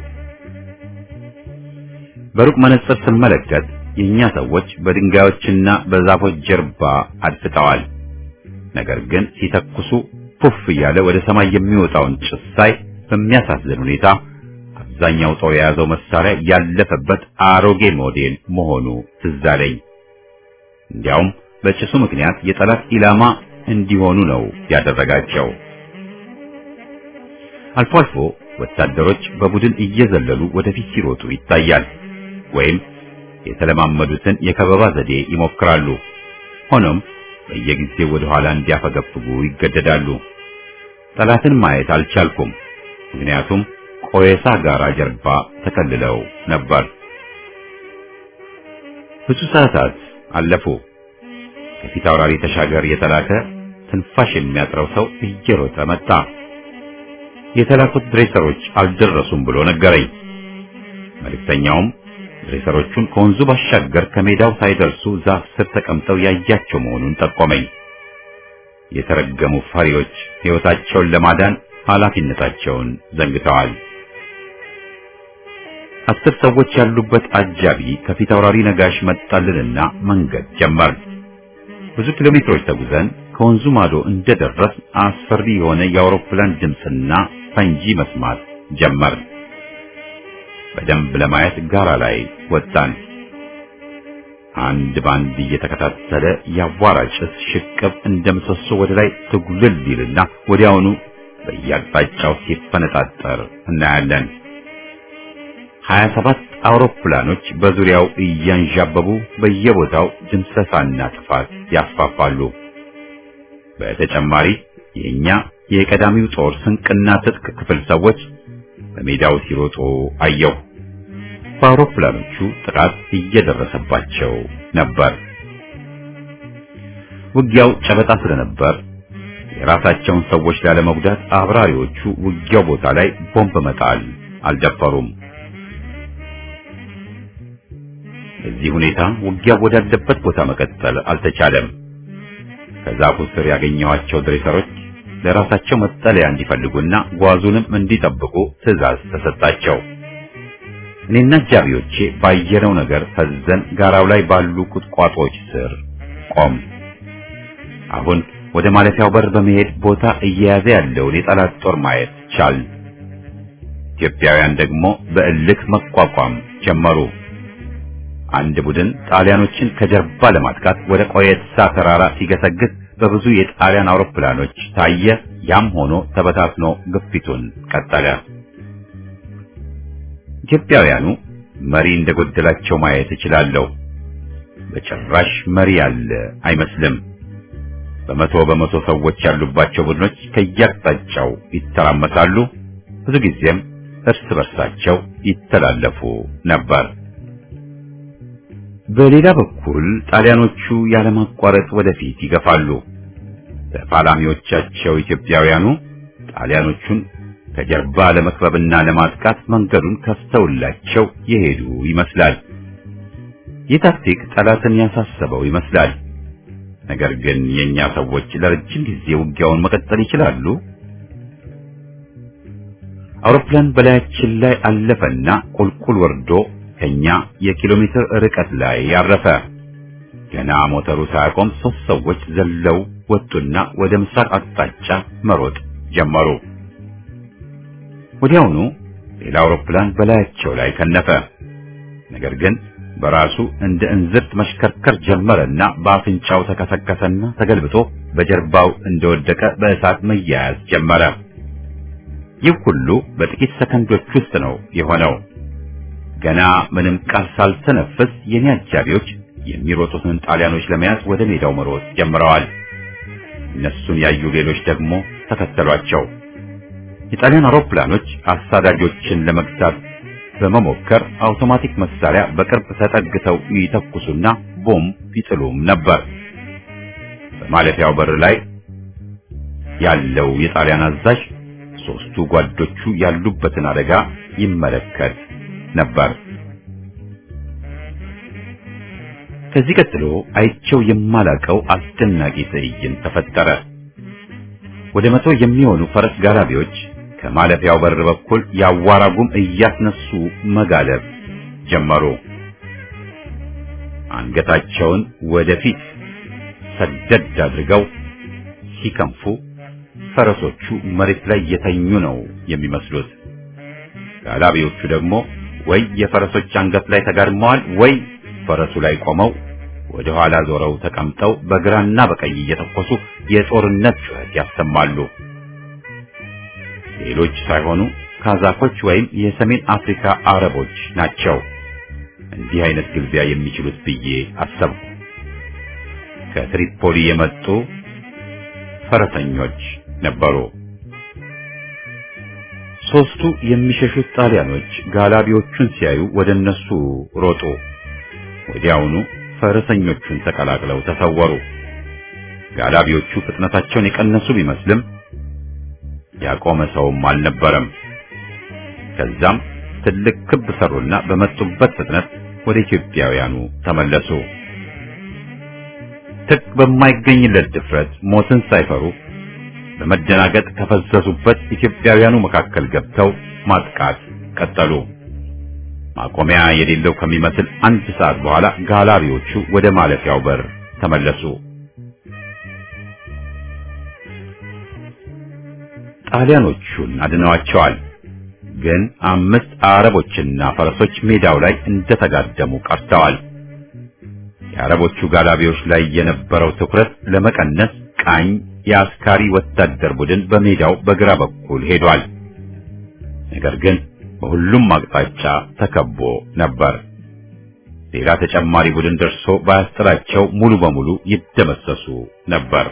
በሩቅ መነጽር ስመለከት የእኛ ሰዎች በድንጋዮችና በዛፎች ጀርባ አድፍጠዋል። ነገር ግን ሲተኩሱ ፑፍ እያለ ወደ ሰማይ የሚወጣውን ጭስ ሳይ በሚያሳዝን ሁኔታ አብዛኛው ጦር የያዘው መሳሪያ ያለፈበት አሮጌ ሞዴል መሆኑ ትዝ አለኝ። እንዲያውም በጭሱ ምክንያት የጠላት ኢላማ እንዲሆኑ ነው ያደረጋቸው። አልፎ አልፎ ወታደሮች በቡድን እየዘለሉ ወደፊት ሲሮጡ ይታያል፣ ወይም የተለማመዱትን የከበባ ዘዴ ይሞክራሉ። ሆኖም በየጊዜው ወደ ኋላ እንዲያፈገፍጉ ይገደዳሉ። ጠላትን ማየት አልቻልኩም፣ ምክንያቱም ቆየሳ ጋራ ጀርባ ተከልለው ነበር። ብዙ ሰዓታት አለፉ። ከፊት አውራሪ ተሻገር የተላከ ትንፋሽ የሚያጥረው ሰው እየሮጠ መጣ። የተላኩት ድሬሰሮች አልደረሱም ብሎ ነገረኝ። መልእክተኛውም ድሬሰሮቹን ከወንዙ ባሻገር ከሜዳው ሳይደርሱ ዛፍ ስር ተቀምጠው ያያቸው መሆኑን ጠቆመኝ። የተረገሙ ፈሪዎች ሕይወታቸውን ለማዳን ኃላፊነታቸውን ዘንግተዋል። አስር ሰዎች ያሉበት አጃቢ ከፊት አውራሪ ነጋሽ መጣልንና መንገድ ጀመር። ብዙ ኪሎ ሜትሮች ተጉዘን ከወንዙ ማዶ እንደደረስ አስፈሪ የሆነ የአውሮፕላን ድምፅና ፈንጂ መስማት ጀመር። በደንብ ለማየት ጋራ ላይ ወጣን። አንድ ባንድ እየተከታተለ የአቧራ ጭስ ሽቅብ እንደ ምሰሶ ወደ ላይ ትጉልል ይልና ወዲያውኑ በየአቅጣጫው ሲፈነጣጠር እናያለን። ሀያ ሰባት አውሮፕላኖች በዙሪያው እያንዣበቡ በየቦታው ድምሰሳና ጥፋት ያስፋፋሉ። በተጨማሪ የኛ የቀዳሚው ጦር ስንቅና ትጥቅ ክፍል ሰዎች በሜዳው ሲሮጡ አየሁ። በአውሮፕላኖቹ ጥቃት እየደረሰባቸው ነበር። ውጊያው ጨበጣ ስለነበር የራሳቸውን ሰዎች ላለመጉዳት አብራሪዎቹ ውጊያው ቦታ ላይ ቦምብ መጣል አልደፈሩም። በዚህ ሁኔታ ውጊያው ወዳለበት ቦታ መቀጠል አልተቻለም። ከዛፉ ስር ያገኘኋቸው ድሬሰሮች ለራሳቸው መጠለያ እንዲፈልጉና ጓዙንም እንዲጠብቁ ትዕዛዝ ተሰጣቸው። እኔና አጃቢዎቼ ባየነው ነገር ፈዘን ጋራው ላይ ባሉ ቁጥቋጦዎች ስር ቆም። አሁን ወደ ማለፊያው በር በመሄድ ቦታ እየያዘ ያለውን የጠላት ጦር ማየት ቻል። ኢትዮጵያውያን ደግሞ በእልክ መቋቋም ጀመሩ። አንድ ቡድን ጣሊያኖችን ከጀርባ ለማጥቃት ወደ ቆየትሳ ተራራ ሲገሰግስ በብዙ የጣሊያን አውሮፕላኖች ታየ። ያም ሆኖ ተበታትኖ ግፊቱን ቀጠለ። ኢትዮጵያውያኑ መሪ እንደጎደላቸው ማየት እችላለሁ። በጭራሽ መሪ ያለ አይመስልም። በመቶ በመቶ ሰዎች ያሉባቸው ቡድኖች ከየአቅጣጫው ይተራመሳሉ። ብዙ ጊዜም እርስ በርሳቸው ይተላለፉ ነበር። በሌላ በኩል ጣሊያኖቹ ያለማቋረጥ ወደፊት ይገፋሉ። ተፋላሚዎቻቸው ኢትዮጵያውያኑ ጣሊያኖቹን ከጀርባ ለመክበብና ለማጥቃት መንገዱን ከፍተውላቸው የሄዱ ይመስላል። ይህ ታክቲክ ጠላትን ያሳሰበው ይመስላል። ነገር ግን የኛ ሰዎች ለረጅም ጊዜ ውጊያውን መቀጠል ይችላሉ? አውሮፕላን በላያችን ላይ አለፈና ቁልቁል ወርዶ ከኛ የኪሎ ሜትር ርቀት ላይ ያረፈ። ገና ሞተሩ ሳያቆም ሶስት ሰዎች ዘለው ወጡና ወደ ምስራቅ አቅጣጫ መሮጥ ጀመሩ። ወዲያውኑ ሌላ አውሮፕላን በላያቸው ላይ ከነፈ። ነገር ግን በራሱ እንደ እንዝርት መሽከርከር ጀመረና በአፍንጫው ተከሰከሰና ተገልብጦ በጀርባው እንደወደቀ በእሳት መያያዝ ጀመረ። ይህ ሁሉ በጥቂት ሰከንዶች ውስጥ ነው የሆነው። ገና ምንም ቃል ሳልተነፍስ የኔ አጃቢዎች የሚሮጡትን ጣሊያኖች ለመያዝ ወደ ሜዳው መሮጥ ጀምረዋል። እነሱን ያዩ ሌሎች ደግሞ ተከተሏቸው። የጣሊያን አውሮፕላኖች አሳዳጆችን ለመግታት በመሞከር አውቶማቲክ መሳሪያ በቅርብ ተጠግተው ይተኩሱና ቦምብ ይጥሉም ነበር። በማለፊያው በር ላይ ያለው የጣሊያን አዛዥ ሶስቱ ጓዶቹ ያሉበትን አደጋ ይመለከት ነበር። ከዚህ ቀጥሎ አይቸው የማላቀው አስደናቂ ትዕይንት ተፈጠረ። ወደ መቶ የሚሆኑ ፈረስ ጋላቢዎች ከማለፊያው በር በኩል የአዋራ ጉም እያስነሱ መጋለብ ጀመሩ። አንገታቸውን ወደፊት ሰደድ አድርገው ሲከንፉ ፈረሶቹ መሬት ላይ የተኙ ነው የሚመስሉት። ጋላቢዎቹ ደግሞ ወይ የፈረሶች አንገት ላይ ተጋድመዋል ወይ ፈረሱ ላይ ቆመው ወደ ኋላ ዞረው ተቀምጠው በግራና በቀኝ እየተኮሱ የጦርነት ጩኸት ያሰማሉ። ሌሎች ሳይሆኑ ካዛኮች ወይም የሰሜን አፍሪካ አረቦች ናቸው እንዲህ አይነት ግልቢያ የሚችሉት ብዬ አሰብኩ። ከትሪፖሊ የመጡ ፈረሰኞች ነበሩ። ሶስቱ የሚሸሹት ጣሊያኖች ጋላቢዎቹን ሲያዩ ወደ እነሱ ሮጡ። ወዲያውኑ ፈረሰኞቹን ተቀላቅለው ተሰወሩ። ጋላቢዎቹ ፍጥነታቸውን የቀነሱ ቢመስልም ያቆመ ሰውም አልነበረም። ከዛም ትልቅ ክብ ሰሩና በመጡበት ፍጥነት ወደ ኢትዮጵያውያኑ ተመለሱ። ትክ በማይገኝለት ድፍረት ሞትን ሳይፈሩ በመደናገጥ ከፈዘዙበት ኢትዮጵያውያኑ መካከል ገብተው ማጥቃት ቀጠሉ። ማቆሚያ የሌለው ከሚመስል አንድ ሰዓት በኋላ ጋላቢዎቹ ወደ ማለፊያው በር ተመለሱ። ጣሊያኖቹን አድነዋቸዋል። ግን አምስት አረቦችና ፈረሶች ሜዳው ላይ እንደተጋደሙ ቀርተዋል። የአረቦቹ ጋላቢዎች ላይ የነበረው ትኩረት ለመቀነስ ቃኝ የአስካሪ ወታደር ቡድን በሜዳው በግራ በኩል ሄዷል። ነገር ግን በሁሉም አቅጣጫ ተከቦ ነበር። ሌላ ተጨማሪ ቡድን ደርሶ ባያስጥላቸው ሙሉ በሙሉ ይደመሰሱ ነበር።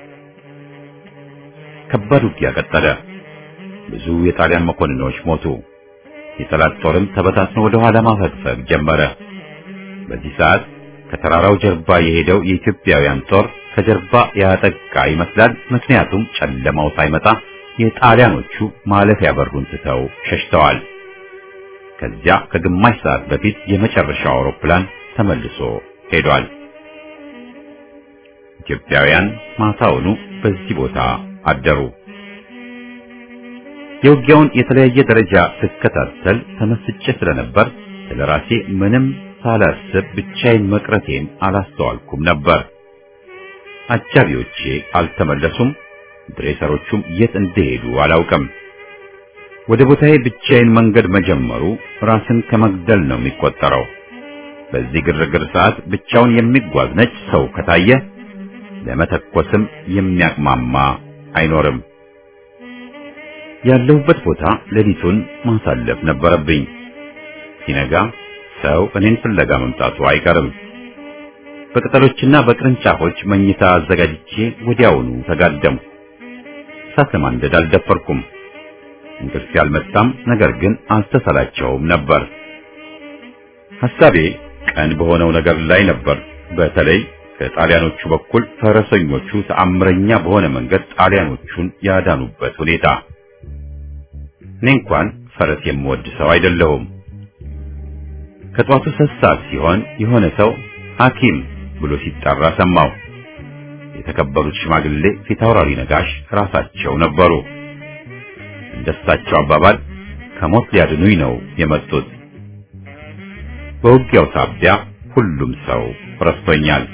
ከባድ ውጊያ ቀጠለ። ብዙ የጣሊያን መኮንኖች ሞቱ። የጠላት ጦርም ተበታትኖ ወደ ኋላ ማፈግፈግ ጀመረ። በዚህ ሰዓት ከተራራው ጀርባ የሄደው የኢትዮጵያውያን ጦር ከጀርባ ያጠቃ ይመስላል። ምክንያቱም ጨለማው ሳይመጣ የጣሊያኖቹ ማለፊያ በሩን ትተው ሸሽተዋል። ከዚያ ከግማሽ ሰዓት በፊት የመጨረሻው አውሮፕላን ተመልሶ ሄዷል። ኢትዮጵያውያን ማታውኑ በዚህ ቦታ አደሩ። የውጊያውን የተለያየ ደረጃ ስከታተል ተመስጬ ስለነበር ስለራሴ ምንም ሳላስብ ብቻዬን መቅረቴን አላስተዋልኩም ነበር። አጃቢዎቼ አልተመለሱም። ድሬሰሮቹም የት እንደሄዱ አላውቅም። ወደ ቦታዬ ብቻዬን መንገድ መጀመሩ ራስን ከመግደል ነው የሚቆጠረው። በዚህ ግርግር ሰዓት ብቻውን የሚጓዝ ነጭ ሰው ከታየ ለመተኮስም የሚያቅማማ አይኖርም። ያለሁበት ቦታ ሌሊቱን ማሳለፍ ነበረብኝ። ሲነጋ ሰው እኔን ፍለጋ መምጣቱ አይቀርም። በቅጠሎችና በቅርንጫፎች መኝታ አዘጋጅቼ ወዲያውኑ ተጋደሙ። እሳት ለማንደድ አልደፈርኩም። እንቅልፍ ያልመጣም፣ ነገር ግን አልተሰላቸውም ነበር። ሐሳቤ ቀን በሆነው ነገር ላይ ነበር። በተለይ ከጣሊያኖቹ በኩል ፈረሰኞቹ ተአምረኛ በሆነ መንገድ ጣሊያኖቹን ያዳኑበት ሁኔታ። እኔ እንኳን ፈረስ የምወድ ሰው አይደለሁም። ከጧቱ ሶስት ሰዓት ሲሆን የሆነ ሰው ሐኪም ብሎ ሲጠራ ሰማሁ። የተከበሩት ሽማግሌ ፊታውራሪ ነጋሽ ራሳቸው ነበሩ። እንደሳቸው አባባል ከሞት ሊያድኑኝ ነው የመጡት። በውጊያው ሳቢያ ሁሉም ሰው ረስቶኛል።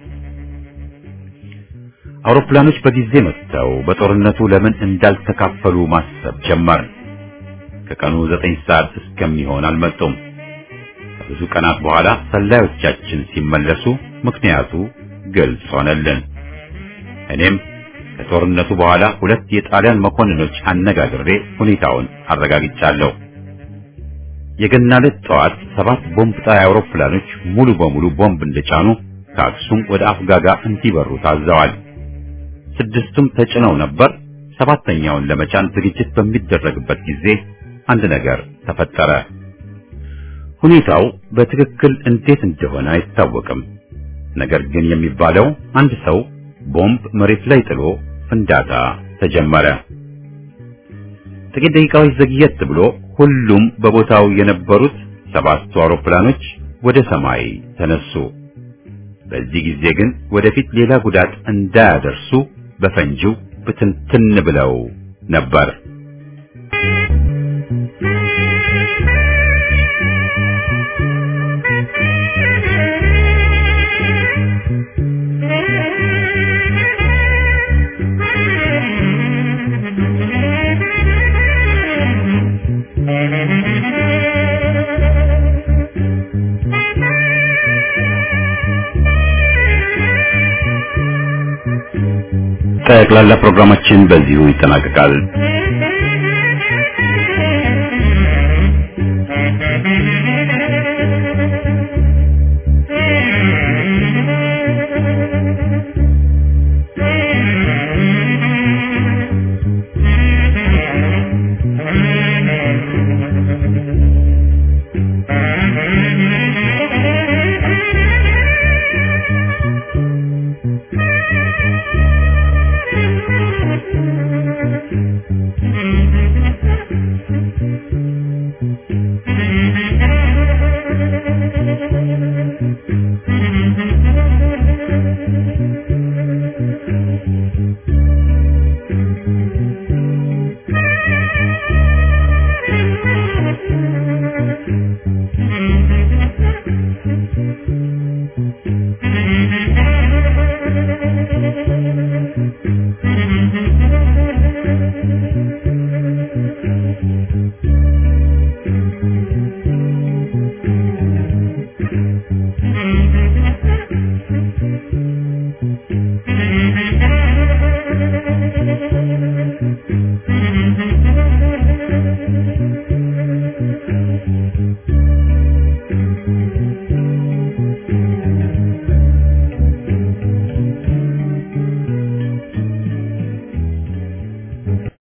አውሮፕላኖች በጊዜ መጥተው በጦርነቱ ለምን እንዳልተካፈሉ ማሰብ ጀመር። ከቀኑ ዘጠኝ ሰዓት እስከሚሆን አልመጡም። ከብዙ ቀናት በኋላ ሰላዮቻችን ሲመለሱ ምክንያቱ ግልጽ ሆነልን። እኔም ከጦርነቱ በኋላ ሁለት የጣሊያን መኮንኖች አነጋግሬ ሁኔታውን አረጋግጫለሁ። የገና ዕለት ጠዋት ሰባት ቦምብ ጣይ አውሮፕላኖች ሙሉ በሙሉ ቦምብ እንደጫኑ ከአክሱም ወደ አፍጋጋ እንዲበሩ ታዘዋል። ስድስቱም ተጭነው ነበር። ሰባተኛውን ለመጫን ዝግጅት በሚደረግበት ጊዜ አንድ ነገር ተፈጠረ። ሁኔታው በትክክል እንዴት እንደሆነ አይታወቅም። ነገር ግን የሚባለው አንድ ሰው ቦምብ መሬት ላይ ጥሎ ፍንዳታ ተጀመረ። ጥቂት ደቂቃዎች ዘግየት ብሎ ሁሉም በቦታው የነበሩት ሰባቱ አውሮፕላኖች ወደ ሰማይ ተነሱ። በዚህ ጊዜ ግን ወደፊት ሌላ ጉዳት እንዳያደርሱ በፈንጂው ብትንትን ብለው ነበር። ጠቅላላ ፕሮግራማችን በዚሁ ይጠናቀቃል።